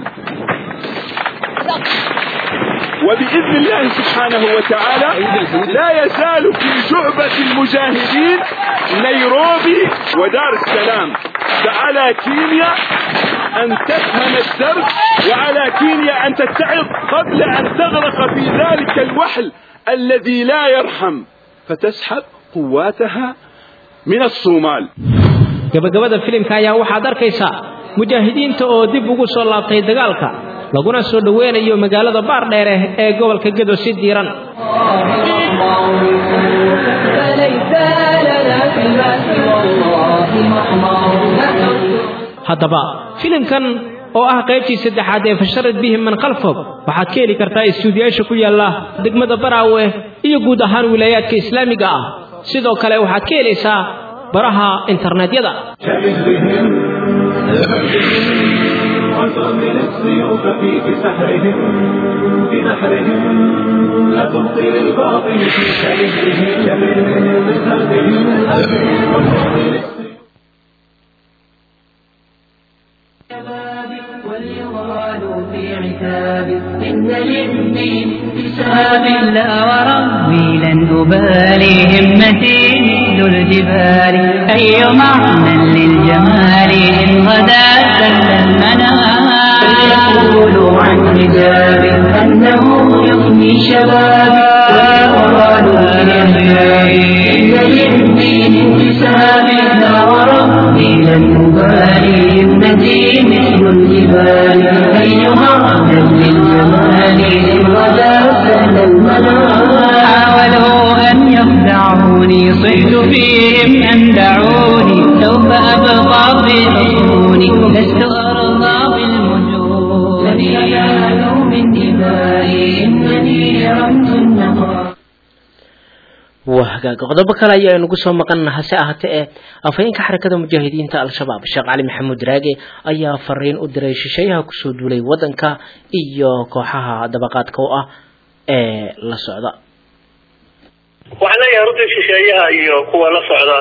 وبإذن الله سبحانه وتعالى لا يزال في جعبة المجاهدين نيروبي ودار السلام فعلى كينيا أن تفهم الدرس وعلى كينيا أن تتعظ قبل أن تغرق في ذلك الوحل الذي لا يرحم فتسحب قواتها من الصومال gabagabada filimka ayaa waxaad arkaysaa mujaahidiinta oo dib ugu soo laabtay dagaalka laguna soo dhoweynayo magaalada baardheere ee gobolka gedo si diiran فليس لنا فيما سوى الله مطمع haddaba filimkan oo ah qaybtii saddexaad ee fasharad bihim man khalfahum waxaad ka heli kartaa istuudiyaasha ku yaalla degmada baraawe iyo guud ahaan wilaayaadka islaamiga ah sidoo kale waxaad ka helaysaa baraha internetyada وترمل السيوف في سحرهم في نحرهم لا تبطل الباطل في شبههم شبههم واليغال في عتاب إن للدين حساب لا وربي لن أبالي همتي مثل الجبال أي معنى للجمال إن غدا سل المنام فليقولوا عن حجاب أنه يغني شبابي واليغال في عتاب إن للدين حساب لا وربي لن أبالي همتي مثل الجبال أيها عبدا للجمال إن غدا سهل المنام حاولوا أن يخدعوني صحت فيهم أن دعوني سوف أبقى في حصوني لست أرضى بالمجون لن ينالوا من دمائي إنني رمز النهار waa hagaaga qodobo kale ayaa inagu soo maqan hase ahaatee ee afhayeenka xarakada mujaahidiinta al-shabaab sheekh cali maxamuud raage ayaa fariin u diray shisheeyaha kusoo duulay wadanka iyo kooxaha dabaqaadka u ah ee la socda waxaan leeyahay runtii shisheeyaha iyo kuwa la socda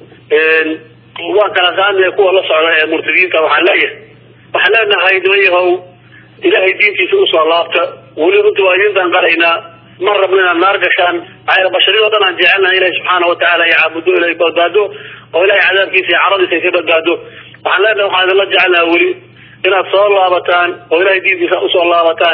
waan kala qaadnay kuwa la socda ee murtadiinta waxaan leeyahay waxaan leenahay nimanyahow ilaahay diintiisa usoo laabta weli runtii waa idin danqalaynaa ma rabno inaad naar gashaan maxaa bashariyado dhan aan jecelnahay ilahi subxaana watacaala iyo caabudo ilahay badbaado oo ilahay cadaabkiisa iyo caradiisa ay ka badbaado waxaan leenahay waxaan idinla jecelnaha weli inaad soo laabataan oo ilahay diintiisa usoo laabataan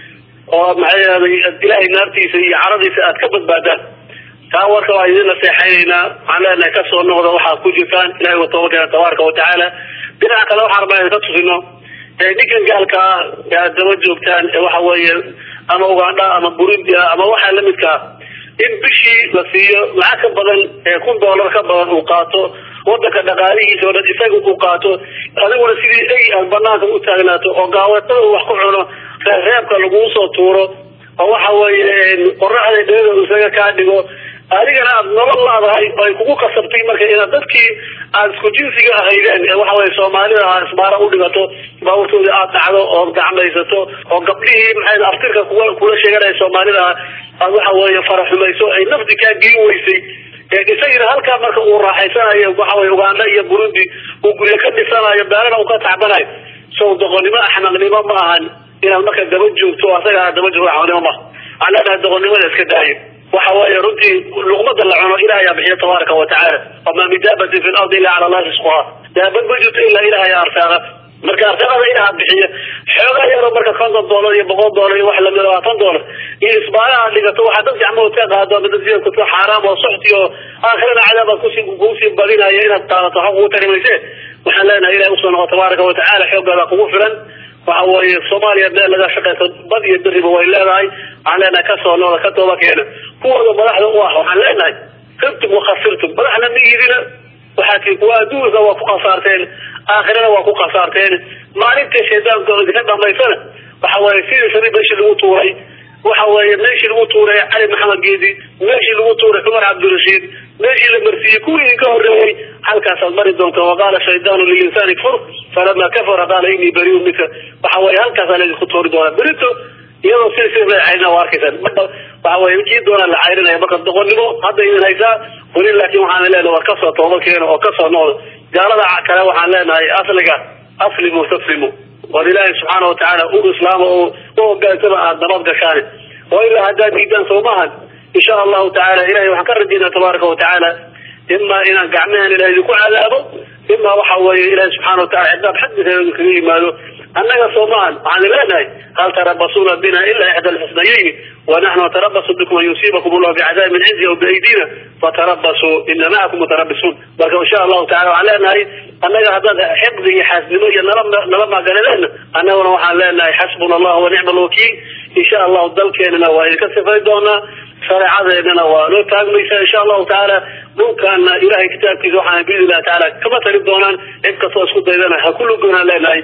oo maxaa yeelay ilahay naartiisa iyo caradiisa aad ka badbaadaan taa warka waa idin naseexaynaynaa waxaan leenahay kasoo noqda waxaad ku jirtaan ilahay wa tobakeena tabaaraka watacaala dhinaca kale waxaan rabaa idinka tusino ninkan gaalka ah ee aad daba joogtaan ee waxa weeye ama ugandha ama burundi ah ama waxaa lamidka ah in bishii la siiyo lacag ka badan ee kun dollar ka badan uu qaato wadanka dhaqaalihiisa oo dhan isaga uu qaato adiguna sidii ey aad banaanka u taagnaato oo gaawatada uu wax ku cuno reebka laguu soo tuuro oo waxa weeye qoraxda dheeda isaga kaa dhigo adigana aad nolol laadahay oo ay kugu kasabtay marka inaad dadkii aad isku jinsiga ahaydeen ee waxa weye soomaalida ah isbaara u dhigato baaburtoodii aad dhacdo oo gacmaysato oo gabdhihii maxay aftirka kuga kula sheeganaya soomaalida ah aad waxa weeye faraxumayso ay nafti kaa gelin weysay isagina halkaa marka uu raaxaysanayo waxa weye uganda iyo burundi uu guryo ka dhisanayo beerana uu ka tacbanayo sow doqonnimo axnaqnimo ma ahan inaad marka daba joogto asaga aad daba joogto axnaqnimo ma waxaan leenahay doqonnimada iska daayo waxa weeye runtii luqmada la cuno ilaah ayaa bixiya tabaaraka watacaala wamaa min daabatin fi lardi illa cala allahi risquha daabad ma jirto ilaa ilaah ayaa arsaaqa marka arsaaqada ilaah bixiya xoogaa yaro marka konton doolar iyo boqol doolar iyo wax lamid labaatan doolar iyo isbaalaha dhigato waxaa dad gacmahood ka qaado ama dad sidakuto xaaraam oo soxti oo aakhirana cadaaba kusi kuusii badinaya inaad qaadato waxa kugu tari mayse waxaan leenahay ilahi usoo noqo tabaaraka watacaala xooggaada kugu filan waxa weeye soomaaliya meel laga shaqeyso bad iyo beriba way leedahay waxaan leenahay kasoo noqda ka tooba keena kuwooda madaxda u ah waxaan leenahay khibtum wakhasirtum madaxna ma idina waxaa tii kuwa adduunka waa ku khasaarteen aakhirana waa ku khasaarteen maalinta shaydaanka idinka dhamaysana waxa weeye sidii sari meeshii lagu tuuray waxa weeye meeshii lagu tuuray cali maxamed geedi meeshii lagu tuuray cumar cabdirashiid meeshii la marsiiyey kuwii idinka horreeyey halkaasaad mari doonta waqaala shaydaanu lilinsaani kfur falama kafara qaala inii bariu minka waxa weeye halkaasaa laydinku tuuri doonaa berito iyadoo si si la cayrina waa arkaysaan waxa weye kii doonaa la cayrinaya marka doqonnimo hadda idin haysaa weli laakiin waxaan leenahay war kasoo tooba keena oo kasoo noqda gaalada kale waxaan leenahay asliga aslimu taslimu war ilaahay subxaana watacaala u islaama oo u hogaansama aad nabad gashaan oo ilaa haddaad diidaan soomahan insha allahu tacaala ilahay waxaan ka rajaynaa tabaaraka watacaala imaa inaan gacmahan ilahay idinku cadaabo imaa waxa weeye ilahay subxana watacala cidaab xaggiisa idinkaga yimaado annaga soomahan waxaan leenahay hal tarabasuuna bina ila ixda alxusnayayni wanaxnu natarabasu bikum an yusiibakum allahu bicadaabin min cindi aw biaydina fatarabasuu ina macakum mutarabisuun marka insha allahu tacala waxaan leenahay annaga haddaad xiqdi iyo xaasnimo iyo nala nala magaladeenna annaguna waxaan leenahay xasbuna allah wa nicma alwakiil insha allahu dalkeenana waa idinka sifay doonaa shareecadeennana waa noo taagmaysa insha allahu tacaala dhulkaana ilahay kitaabkiisa waxaan biidn illahi tacaala kama tali doonaan cid kastoo isku daydana ha ku lugoonaan leenahay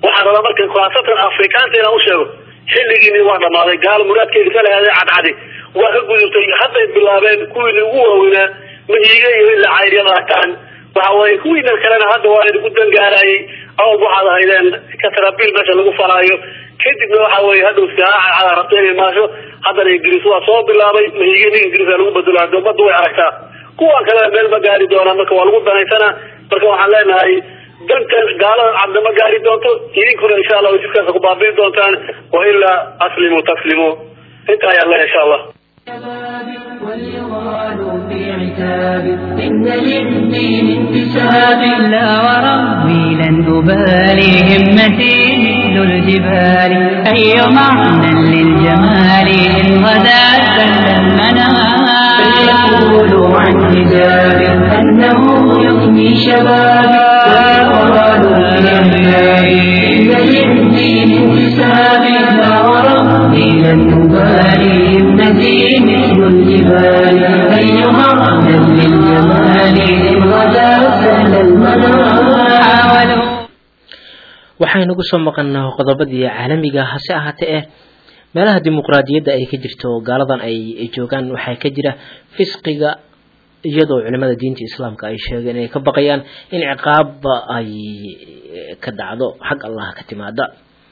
waxaan rabaa marka khaasatan afrikaanta inaan u sheego xilligiini waa dhamaaday gaal muraadkeedi ka leheday cadcadi waa ka gudubtay hadday bilaabeen kuwiini ugu waaweynaa mahiiga iyo ilaa cayryada akaan waxa weye kuwiina kalena hadda waa idinku dangaarayay awal waxaad ahaydeen katarabiil meesha lagu faraayo kadibna waxa weye hadhow siaaca rabta inay maasho haddana ingiriis waa soo bilaabay mahiiga nin ingiriisa lagu bedelo hadda ummadda way aragtaa kuwa kalena meel ma gaari doonaa marka waa lagu danaysanaa marka waxaan leenahay dankan gaalada cadna ma gaari doonto idinkuna insha allah jidkaas ku baabiin doontaan wailaa aslimu taslimu inta ayaan leeyahay insha allah واليغال في عتاب إن للدين انتساب لا وربي لن أبالي همتي مثل الجبال أي معنى للجمال إن غدا سل المنام فيقول عن حجاب أنه يغني شبابي واليغال في عتاب إن للدين انتساب لا وربي لن أبالي همتي مثل الجبال أي معنى للجمال إن غدا سل المنام waxaynugu soo maqannaa qodobadii caalamiga hase ahaatee eh meelaha dimuqraadiyadda ay ka jirto gaaladan ay joogaan waxaa ka jira fisqiga iyadoo culimada diinta islaamka ay sheegeen inay ka baqayaan in ciqaabba ay ka dhacdo xag allah ka timaada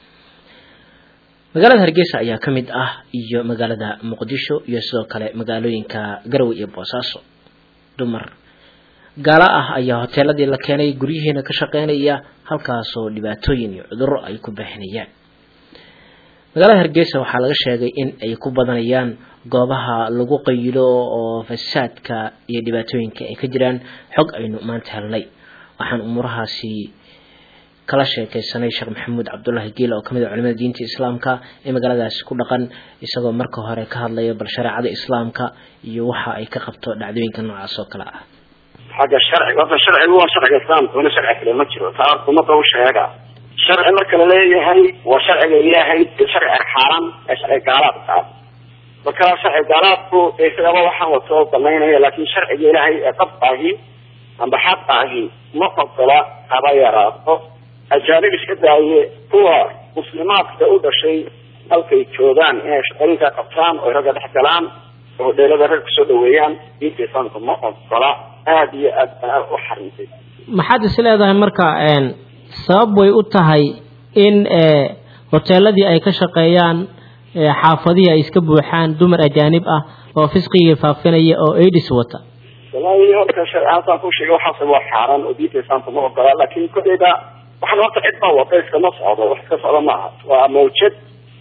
magaalada hargeysa ayaa ka mid ah iyo magaalada muqdisho iyo sidoo kale magaalooyinka garowe iyo boosaaso dumar gaalo ah ayaa hoteeladii la keenay guryihiina ka shaqeynaya halkaasoo dhibaatooyin iyo cudurro ay ku baaxinayaan magaalada hargeysa waxaa laga sheegay in ay ku badanayaan goobaha lagu qayilo oo fasaadka iyo dhibaatooyinka ay ka jiraan xog aynu maanta helnay waxaan umuurahaasi kala sheekeysanay sheekh maxamuud cabdulaahi giila oo kamid a culimada diinta islaamka ee magaaladaasi ku dhaqan isagoo marka hore ka hadlaya bal shareecada islaamka iyo waxa ay ka qabto dhacdooyinka noocaas oo kale ah xagga sharciga horta sharcigu waa sharciga islaamka una sharci kale ma jiro taa umada u sheega sharci marka la leeyahay waa sharciga ilaahay iyo sharci xaaran ee sharci gaalaadka ah marka sharci gaalaadku isagaba waxaan wato banaynaya laakin sharciga ilaahay ee qabkaahi amba xaqaahi ma ogola haba yaraato ajaanib iska daaye kuwa muslimaadka u dhashay halkay joogaan inay shaqooyinka qabtaan oo ragga dhex galaan oo dheelada rag kusoo dhaweeyaan diinta islaamka ma ogola aada iyo aad baa u xarintay maxaad is leedahay marka sabab way u tahay in hoteeladii ay ka shaqeeyaan xaafadihii ay iska buuxaan dumar ajaanib ah oo fisqigii faafinaya oo aidis wata wallahi horta sharciaasaan ku sheegay waxaas waa xaaran oo diinta islaamka ma ogola laakin koleyda waxaan horta cid baa wada iskama socdo wax iska socdo maaha waa mawjad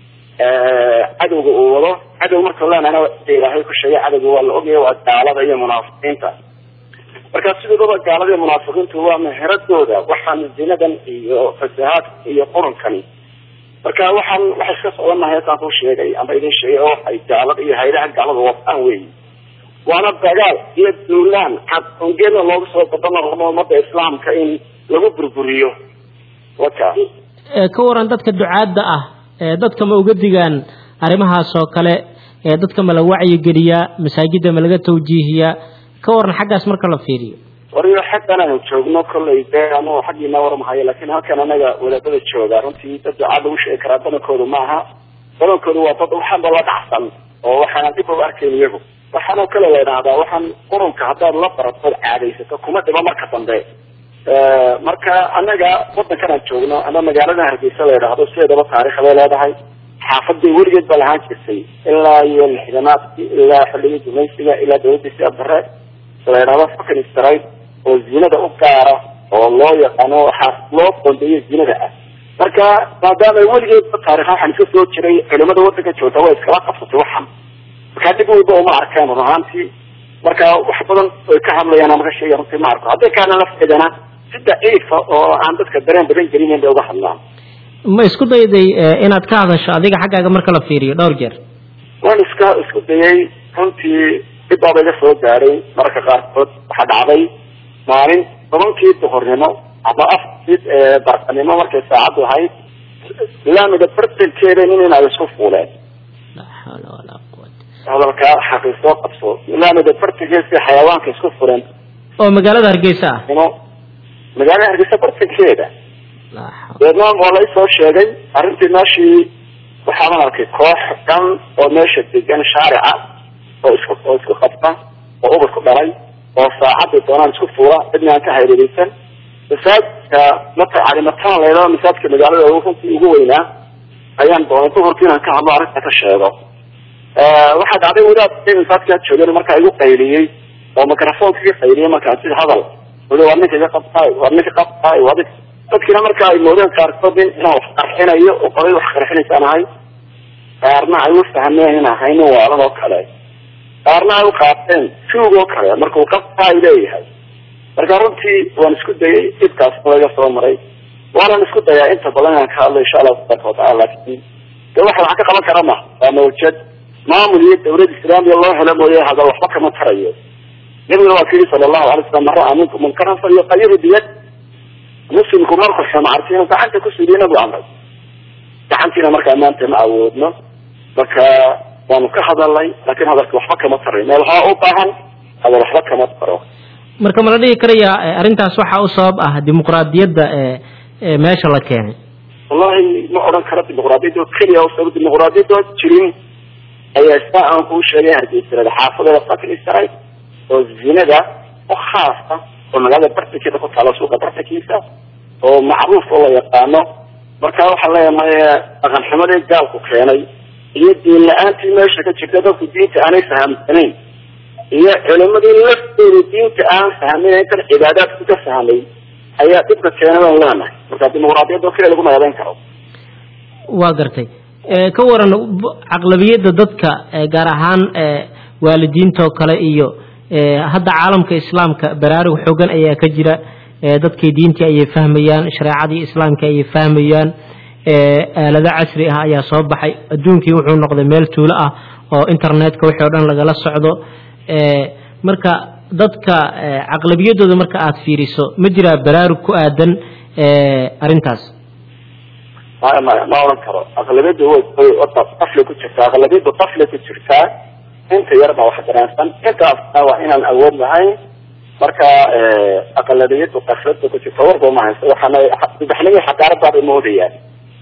cadowga uu wado cadow marka leenahna ilaahay ku sheegay cadowga waa la ogaya waa gaalada iyo munaafiqiinta marka sidoodaba gaalada iyo munaafiqiintu waa meheradooda waxaan zinadan iyo fasahaadka iyo qurunkani marka waxaan waxa iska socda mahay hataan ku sheegay ama idin sheegay oo ay gaalada iyo haydaha gaalada wadaan weyi waana dagaal iyo duulaan cad ongeedna loogu soo badano umada islaamka in lagu burburiyo waka ka waran dadka ducaadda ah dadka ma uga digaan arrimahaas oo kale dadka ma la wacyigeliyaa masaajidda ma laga tawjiihiyaa ka waran xaggaas marka la fiiriyo wariyo xaggan aanu joogno kollay dee ama xaggiina warmahayo laakin halkan anaga wadaadada jooga runtii dad ducaad lagu sheegi karaa badankoodu maaha badankoodu waa dad waxaanba la dhacsan oo waxaana dib u arkayn iyagu waxaanoo kale la idhaahdaa waxaan qurunka haddaad la baratood caadaysato kuma dhibo marka dambe marka anaga wadankan aan joogno ama magaalada hargeysa la idhaahdo sideedaba taarikh bay leedahay xaafadii weligeed baa lahaan jirtay ilaa iyo lixdanaadkii ilaa xilligii gumaysiga ilaa dawladii siya bare la idhahdo fucking stride oo zinada u gaara oo loo yaqaano waxaa loo qondeeyo zinada ah marka maadaama weligeedba taarikha waxaan iska soo jiray culimada wadanka joogta way iskala qabsatay waxan markaa dib weyba uma arkeen run ahaantii marka wax badan oy ka hadlayaan ama ka sheegay runtii ma arko hadday kaana lafteedana si daciifa oo aan dadka dareen badan gelinayn bay uga hadlaan ma isku dayday inaad ka hadasho adiga xaggaaga marka la fiiriyo dhowr jeer waan iska isku dayay runtii dib baaba iga soo gaaray mararka qaarkood waxaa dhacday maalin tobankii duhurnimo ama afkii barqanimo markay saacaddu ahayd laamiga bartankeeda nin in ay isku fuuleen hadalkaa xaqiisoo qabso laamiga bartankeeda xayawaanka isku fuleen oo magaalada hargeysa ah magaalada hargeysa bartankeeda deedna waa la isoo sheegay arrintii meeshii waxaaban arkay koox dhan oo meesha degan shaarica oo isku oo isku qabta oo ubad ku dhalay oo saacadii doonaan isku fuura cidna aan ka hareereysan masaajidka mata calimataan la yidhahdo masaajidka magaalada runtii ugu weynaa ayaan doonay duhurkii inaan ka hadlo arrinta ka sheego waxaa dhacday wadaad masaajidkaa joogeen markaa igu qayliyey oo microfonka iga qayliyey markaa sida hadal weli waa ninka iga qabtaay waa ninka qabtaay waa ninka dadkiina marka ay moodeen qaarkood in inaan wax qarxinayo oo qolay wax qarxinaysaan ahay qaarna ay u fahmeen in ahaynin waalan oo kale qaarna ay u qaateen tuug oo kale markuu qabtaa ay leeyahay marka runtii waan isku dayay dhibkaas laga soo maray waanan isku dayaa inta badan inaan ka hadlo insha allahu tabaraka watacala laakiin de waxa wax ka qaban kara ma waa mawjad maamul iyo dawlad islaamiya loo helo mooye hadal waxba kama tarayo nabiguna waa ku yidhi sala allahu alay slam man ra'a minkum munkaran falyuqayiru biyad muslimku marku xumaartay inuu gacanta ku suuliyo nabigu amray gacantiina markaa maanta ma awoodno marka waanu ka hadalnay laakiin hadalka waxba kama taray meel waxaa u baahan hadal waxba kama taro marka ma la dhihi karaya arrintaas waxaa u sabab ah dimuqraadiyadda ee meesha la keenay wallahi ma odhan karo dimuqraadiyadda oo keliya oo sabab dimuqraadiyadda oo jirin ayaa saa aan kuu sheegay hargeysanada xaafadeeda fakrisaray oo zinada oo khaasa oo magaalada bartankeeda ku taalo suuqa bartankiisa oo macruuf oo la yaqaano marka waxaa leeyahay dhaqan xumadii gaalku keenay iyo diin la-aantii meesha ka jirta dadku diinta aanay fahamsanayn iyo culimadii laftooda diinta aan fahmin intan cibaadaadku ka fahmay ayaa dhibka keenay baan leenahay marka dimuqraadiyadda oo keliya laguma eedeyn karo waa gartay ka waran caqlabiyadda dadka gaar ahaan waalidiinta oo kale iyo hadda caalamka islaamka baraarug xoogan ayaa ka jira dadkii diintii ayay fahmayaan shareecadii islaamka ayay fahmayaan aalado casri ah ayaa soo baxay adduunkii wuxuu noqday meel tuulo ah oo internetka wixii o dhan lagala socdo marka dadka caqlabiyadooda marka aada fiiriso ma jiraa baraarug ku aadan arrintaas maya maya ma oran karo aqlabiyadda way qafli ku jirtaa aqlabiyadda qafli ku jirtaa inta yar baa wax dareensan intaasna waa inaan awood lahayn marka aqlabiyaddu qaflada ku jirta warba ma haysto waxaana subaxnimii xadaaradaabay moodayaan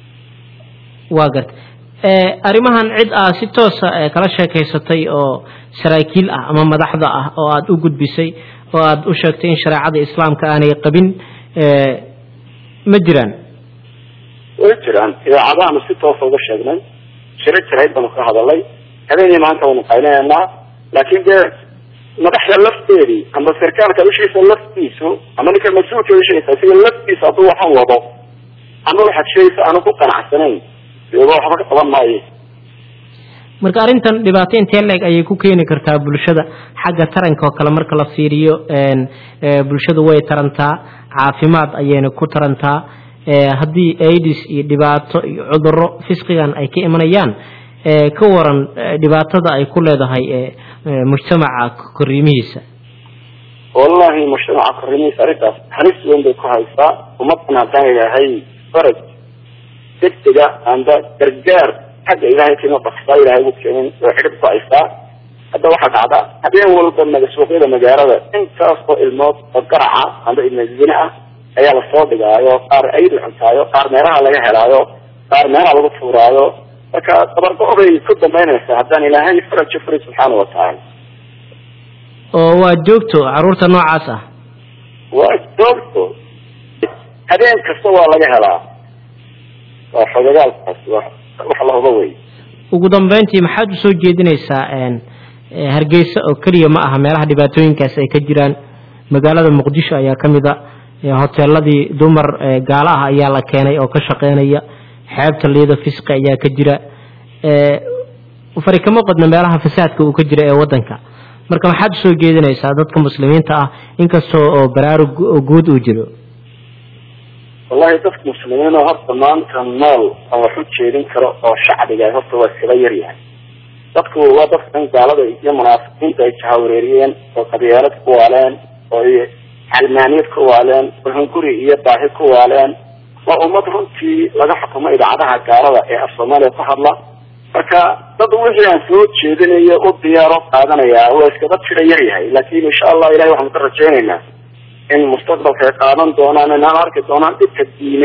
waa garta arrimahan cid aa si toosa kala sheekaysatay oo saraakiil ah ama madaxda ah oo aada u gudbisay oo aada u sheegtay in shareecada islaamka aanay qabin ma jiraan way jiraan idaacadahaanu si toosa uga sheegnay shiro jirayd baanu ka hadalay habeenii maanta waynu qaynaynaa laakiin dee madaxda lafteedii ama sarkaalka ushiisa laftiisu ama ninka mas-uulka ushiisa isaga laftiisa hadduu waxan wado ama waxaad sheegaysa aanu ku qanacsanayn deba waxba ka qaban maayo marka arrintan dhibaato intee leeg ayay ku keeni kartaa bulshada xagga taranka oo kale marka la fiiriyo bulshadu way tarantaa caafimaad ayayna ku tarantaa haddii aids iyo dhibaato iyo cuduro fisqigan ay ka imanayaan ka waran dhibaatada ay ku leedahay mujtamaca koriimihiisa wallahi mujtamaca koriimihiisa arrintaas halis weyn bay ku haysaa ummadan haddaan ilaahay faraj degdega amba gargaar xagga ilahay kima baksaa ilahay ugu keenin way xidhib ku haysaa hadda waxaa dhacda habeen walba maga suuqyada magaalada intaas oo ilmood oo garaca amba ilmo zine ah ayaa lasoo dhigaayo qaar aydu cuntaayo qaar meelaha laga helaayo qaar meelaha lagu tuuraayo marka dabargo- bay ku dambaynaysaa haddaan ilaahay farajo furi subxaana watacaala oo waa joogto caruurta noocaas ah waa joogto habeen kasta waa laga helaa waa xogagaalkaas wa wax la hubo wey ugu dambeyntii maxaad usoo jeedinaysaa hargeysa oo keliya ma aha meelaha dhibaatooyinkaas ay ka jiraan magaalada muqdisho ayaa ka mid a hoteeladii dumar gaala ah ayaa la keenay oo ka shaqeynaya xeebta liida fisqi ayaa ka jira fari kama qodna meelaha fasaadka uu ka jira ee wadanka marka maxaad usoo jeedinaysaa dadka muslimiinta ah inkastoo oo baraarug guud uu jiro wallahi dadka muslimiin oo horta maanta nool aan wax u jeedin karo oo shacbiga horta waa iskaba yaryahay dadku waa dadkan gaalada iyo munaafiqiinta ay jahawareeriyeen oo qabyaalad ku waaleen oo calmaaniyad ku waaleen oo hunguri iyo baahi ku waaleen waa ummad runtii laga xukumo idaacadaha gaalada ee af soomaaliya ku hadla marka dad wixii aan soo jeedinayo u diyaaro qaadanaya waa iskaba tira yaryahay laakin insha allah ilahay waxaan ka rajaynaynaa in mustaqbalka ay qaadan doonaan inaan arki doonaan dhibka diineed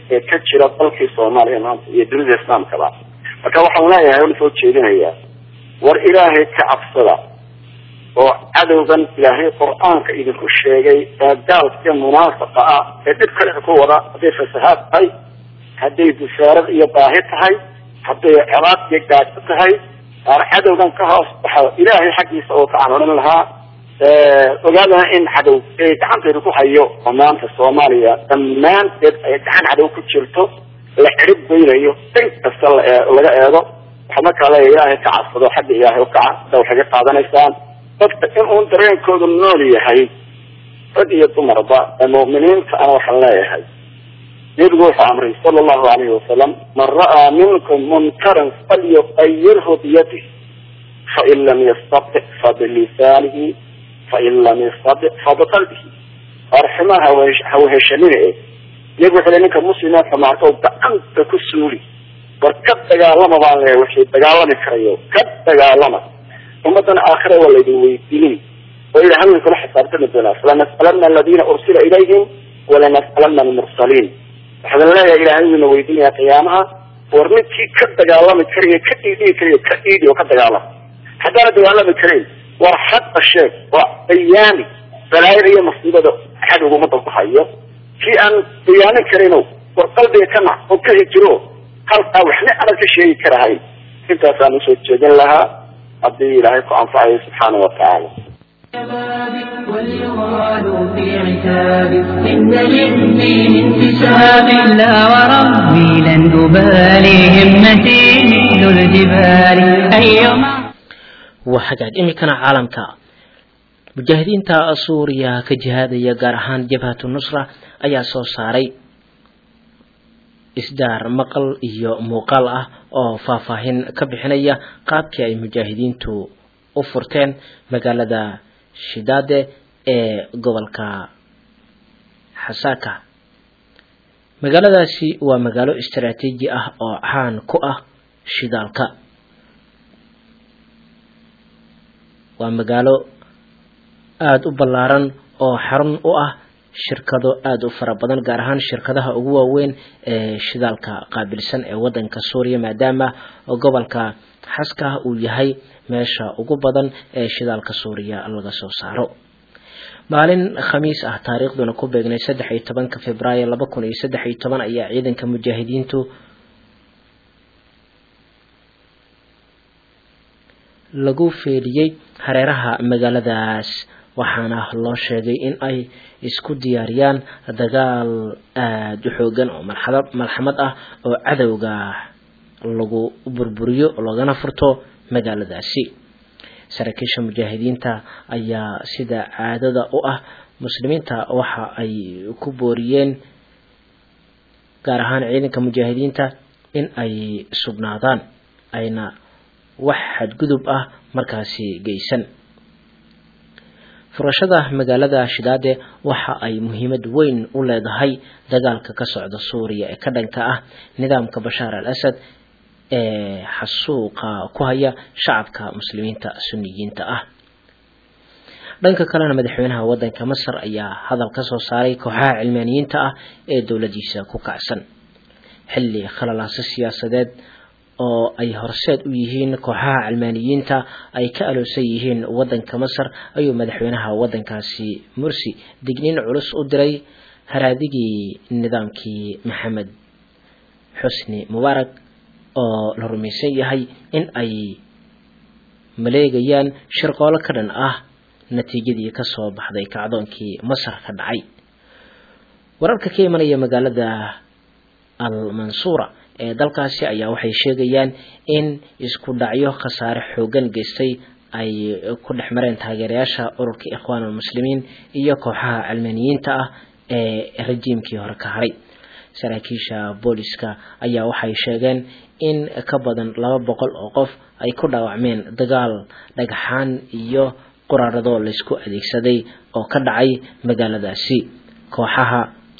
ee ka jira dalkii soomaaliya maanta iyo dunida islaamkaba marka waxaan leeyahay ona soo jeedinayaa war ilaahay ka cabsada oo cadowgan ilaahay qur-aanka idinku sheegay ee gaalka iyo munaafaqa ah ee dhib kale ku wada hadday fasahaad tahay hadday busaarad iyo baahi tahay hadday colaad iyo gaajo tahay cadowgan ka hoos waxa ilaahay xaggiisa oo ka canoolin lahaa ogaadana in cadow ee gacantayda ku hayo oo maanta soomaaliya dhammaanteed ay gacan cadow ku jirto la cirib geynayo dhan kasta laga eego waxaa markaa leeya ilaahay ka cabsado xagga ilaahay ukaca da waxay ka qaadanaysaan dadka in uun dareenkoodu nool yahay rag iyo dumarba ee mu'miniinta ana waxaan leeyahay nabigu wuxuu amray sala allahu alayhi wasalam man ra'aa minkum munkaran falyuqayirhu biyadih fain lam yastati fabilisaanihi fain lam yastati fabiqalbihi arximaa hawaheshanina e iyagu wuxuu le ninka muslima xumaarka gacanta ku suuli war ka dagaalama baan leeyahay wixii dagaalami karayo ka dagaalama ummadana aakhira waa laydin weydiinin oo ila haween kula xisaabtami doonaa falanas'alanna aladiina ursila ilayhim walanas'alanna almursaliin waxaan leeyahay ilaahay wina weydiinaya qiyaamaha war ninkii ka dagaalami karayo ka dhiidhigi karayo ka dhiidhi oo ka dagaalama haddaana dagaalami karayn war xaqa sheeg waa bayaani balaayada iyo masiibada cadowga ummadda ku hayo kii aan bayaanin karayno war qalbiga ka nac oo ka hijiro halkaa waxna aanad ka sheegi karahayn intaasaan usoo jeedin lahaa haddii ilaahay ku anfacayo subxaana wa tacaala واليغال في عتاب إن للدين انتساب لا وربي لن أبالي همتي مثل الجبال أيما وحاجات إمكان عالمك mujaahidiinta suuriya ka jihaadaya gaar ahaan jabhatu nusra ayaa soo saaray isdaar maqal iyo muuqaal ah oo faahfaahin ka bixinaya qaabkii ay mujaahidiintu u furteen magaalada shidaade ee gobolka xasaaka magaaladaasi waa magaalo istaraatiiji ah oo caan ku ah shidaalka waa magaalo aada u ballaaran oo xarun u ah shirkado aada u fara badan gaar ahaan shirkadaha ugu waaweyn ee shidaalka qaabilsan ee waddanka suuriya maadaama gobolka xaska uu yahay meesha ugu badan ee shidaalka suuriya laga soo saaro maalin khamiis ah taariikhduna ku beegnay saddex iyo tobanka februaayo laba kun iyo saddex iyo toban ayaa ciidanka mujaahidiintu lagu feedhiyey hareeraha magaaladaas waxaana loo sheegay in ay isku diyaariyaan dagaal aada u xoogan oo malxamad ah oo cadowga lagu burburiyo loogana furto magaaladaasi saraakiisha mujaahidiinta ayaa sida caadada u ah muslimiinta waxa ay ku booriyeen gaar ahaan ciidanka mujaahidiinta in ay sugnaadaan ayna wax xadgudub ah markaasi geysan furashada magaalada shidaade waxa ay muhiimad weyn u leedahay dagaalka ka socda suuriya ee ka dhanka ah nidaamka bashaar al asad ee xasuuqa ku haya shacabka muslimiinta suniyiinta ah dhanka kalena madaxweynaha waddanka masar ayaa hadal ka soo saaray kooxaha cilmaaniyiinta ah ee dowladiisa ku kacsan xilli khalalaaso siyaasadeed oo ay horseed u yihiin kooxaha cilmaaniyiinta ay ka aloosan yihiin waddanka masar ayuu madaxweynaha waddankaasi mursi digniin culus u diray haraadigii nidaamkii maxamed xusni mubaarak oo la rumaysan yahay in ay maleegayaan shirqoolo ka dhan ah natiijadii ka soo baxday kacdoonkii masar ka dhacay wararka ka imanaya magaalada al mansuura ee dalkaasi ayaa waxay sheegayaan in isku dhacyo khasaare xoogan geystay ay ku dhex mareen taageerayaasha ururka ikhwaanulmuslimiin iyo kooxaha cilmaaniyiinta ah ee rajiimkii hore ka haray saraakiisha booliska ayaa waxay sheegeen in ka badan laba boqol oo qof ay ku dhaawacmeen dagaal dhagxaan iyo quraarado laysku adeegsaday oo ka dhacay magaaladaasi kooxaha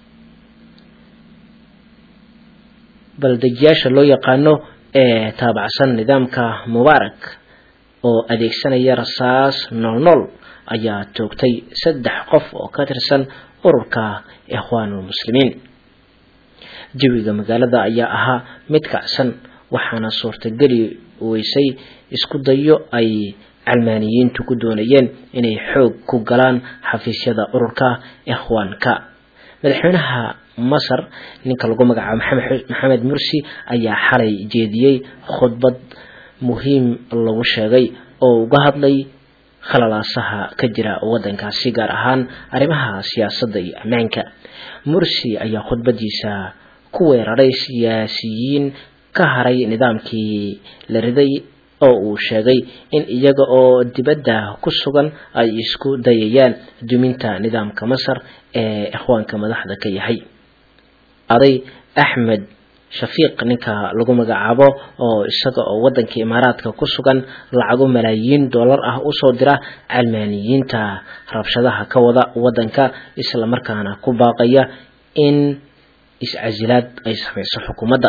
baldejiyaasha loo yaqaano ee taabacsan nidaamka mubaarak oo adeegsanaya rasaas noolnool ayaa toogtay saddex qof oo ka tirsan ururka ikhwaanulmuslimiin jawiga magaalada ayaa ahaa mid kacsan waxaana suurtageli weysay isku dayo ay calmaaniyiintu ku doonayeen inay xoog ku galaan xafiisyada ururka ikhwaanka madaxweynaha masar ninka lagu magacaabo maxamed mursi ayaa xalay jeediyey khudbad muhiim lagu sheegay oo uga hadlay khalalaasaha ka jira wadankaasi gaar ahaan arrimaha siyaasadda iyo ammaanka mursi ayaa khudbadiisa ku weeraray siyaasiyiin ka haray nidaamkii la riday oo uu sheegay in iyaga oo dibadda ku sugan ay isku dayayaan duminta nidaamka masar ee ikhwaanka madaxda ka yahay aday axmed shafiiq ninka lagu magacaabo oo isaga oo wadanka imaaraadka ku sugan lacago malaayiin dollar ah usoo dira calmaaniyiinta rabshadaha ka wada wadanka islamarkaana ku baaqaya in is-casilaad ay samayso xukuumadda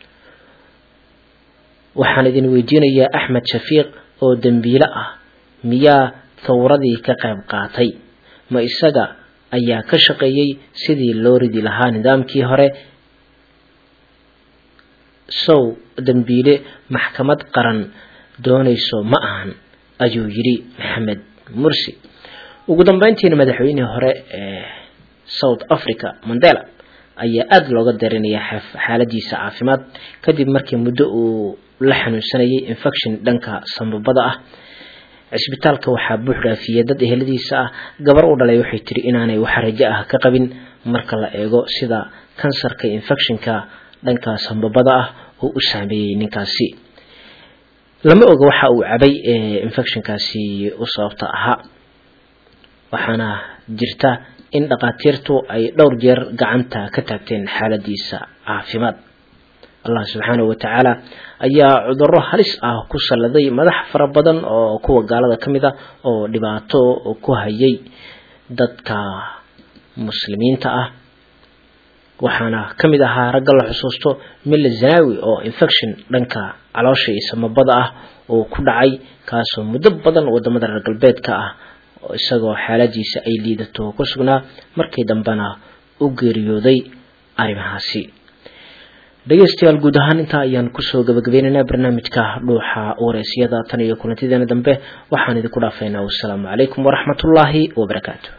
waxaan idin weydiinayaa axmed shafiiq oo dembiile ah miyaa thawradii ka qayb qaatay ma isaga ayaa ka shaqeeyey sidii loo ridi lahaa nidaamkii hore sow dembiile maxkamad qaran doonayso ma ahan ayuu yidhi maxamed mursi ugu dambeyntiina madaxweynihii hore ee south africa mandela ayaa aada looga darinayaa xaaladiisa caafimaad kadib markii muddo uu la xanuunsanayay infection dhanka sambabada ah cisbitaalka waxaa buux dhaafiyey dad eheladiisa ah gabar u dhalay waxay tiri inaanay wax rajo ah ka qabin marka la eego sida kansarka infectionka dhanka sambabada ah oo u saameeyey ninkaasi lama oga waxa uu cabay infectionkaasi u sababta ahaa waxaana jirta in dhakhaatiirtu ay dhowr jeer gacanta ka taagteen xaaladiisa caafimaad allah subxaanahu watacaala ayaa cudurro halis ah ku salladay madax fara badan oo kuwa gaalada ka mid a oo dhibaato ku hayay dadka muslimiinta ah waxaana ka mid ahaa ragga la xusuusto mille zanawi oo infection dhanka caloosha iyo samabada ah oo ku dhacay kaasoo muddo badan wadamada reer galbeedka ah isagoo xaaladiisa ay liidato ku sugnaa markii dambena u geeriyooday arrimahaasi dhegeystayaal guud ahaan intaa ayaan kusoo gabagabeynaynaa barnaamijka dhuuxa wareysiyada tan iyo kulantideena dambe waxaan idinku dhaafaynaa wassalaamu calaykum waraxmatullaahi wabarakaatu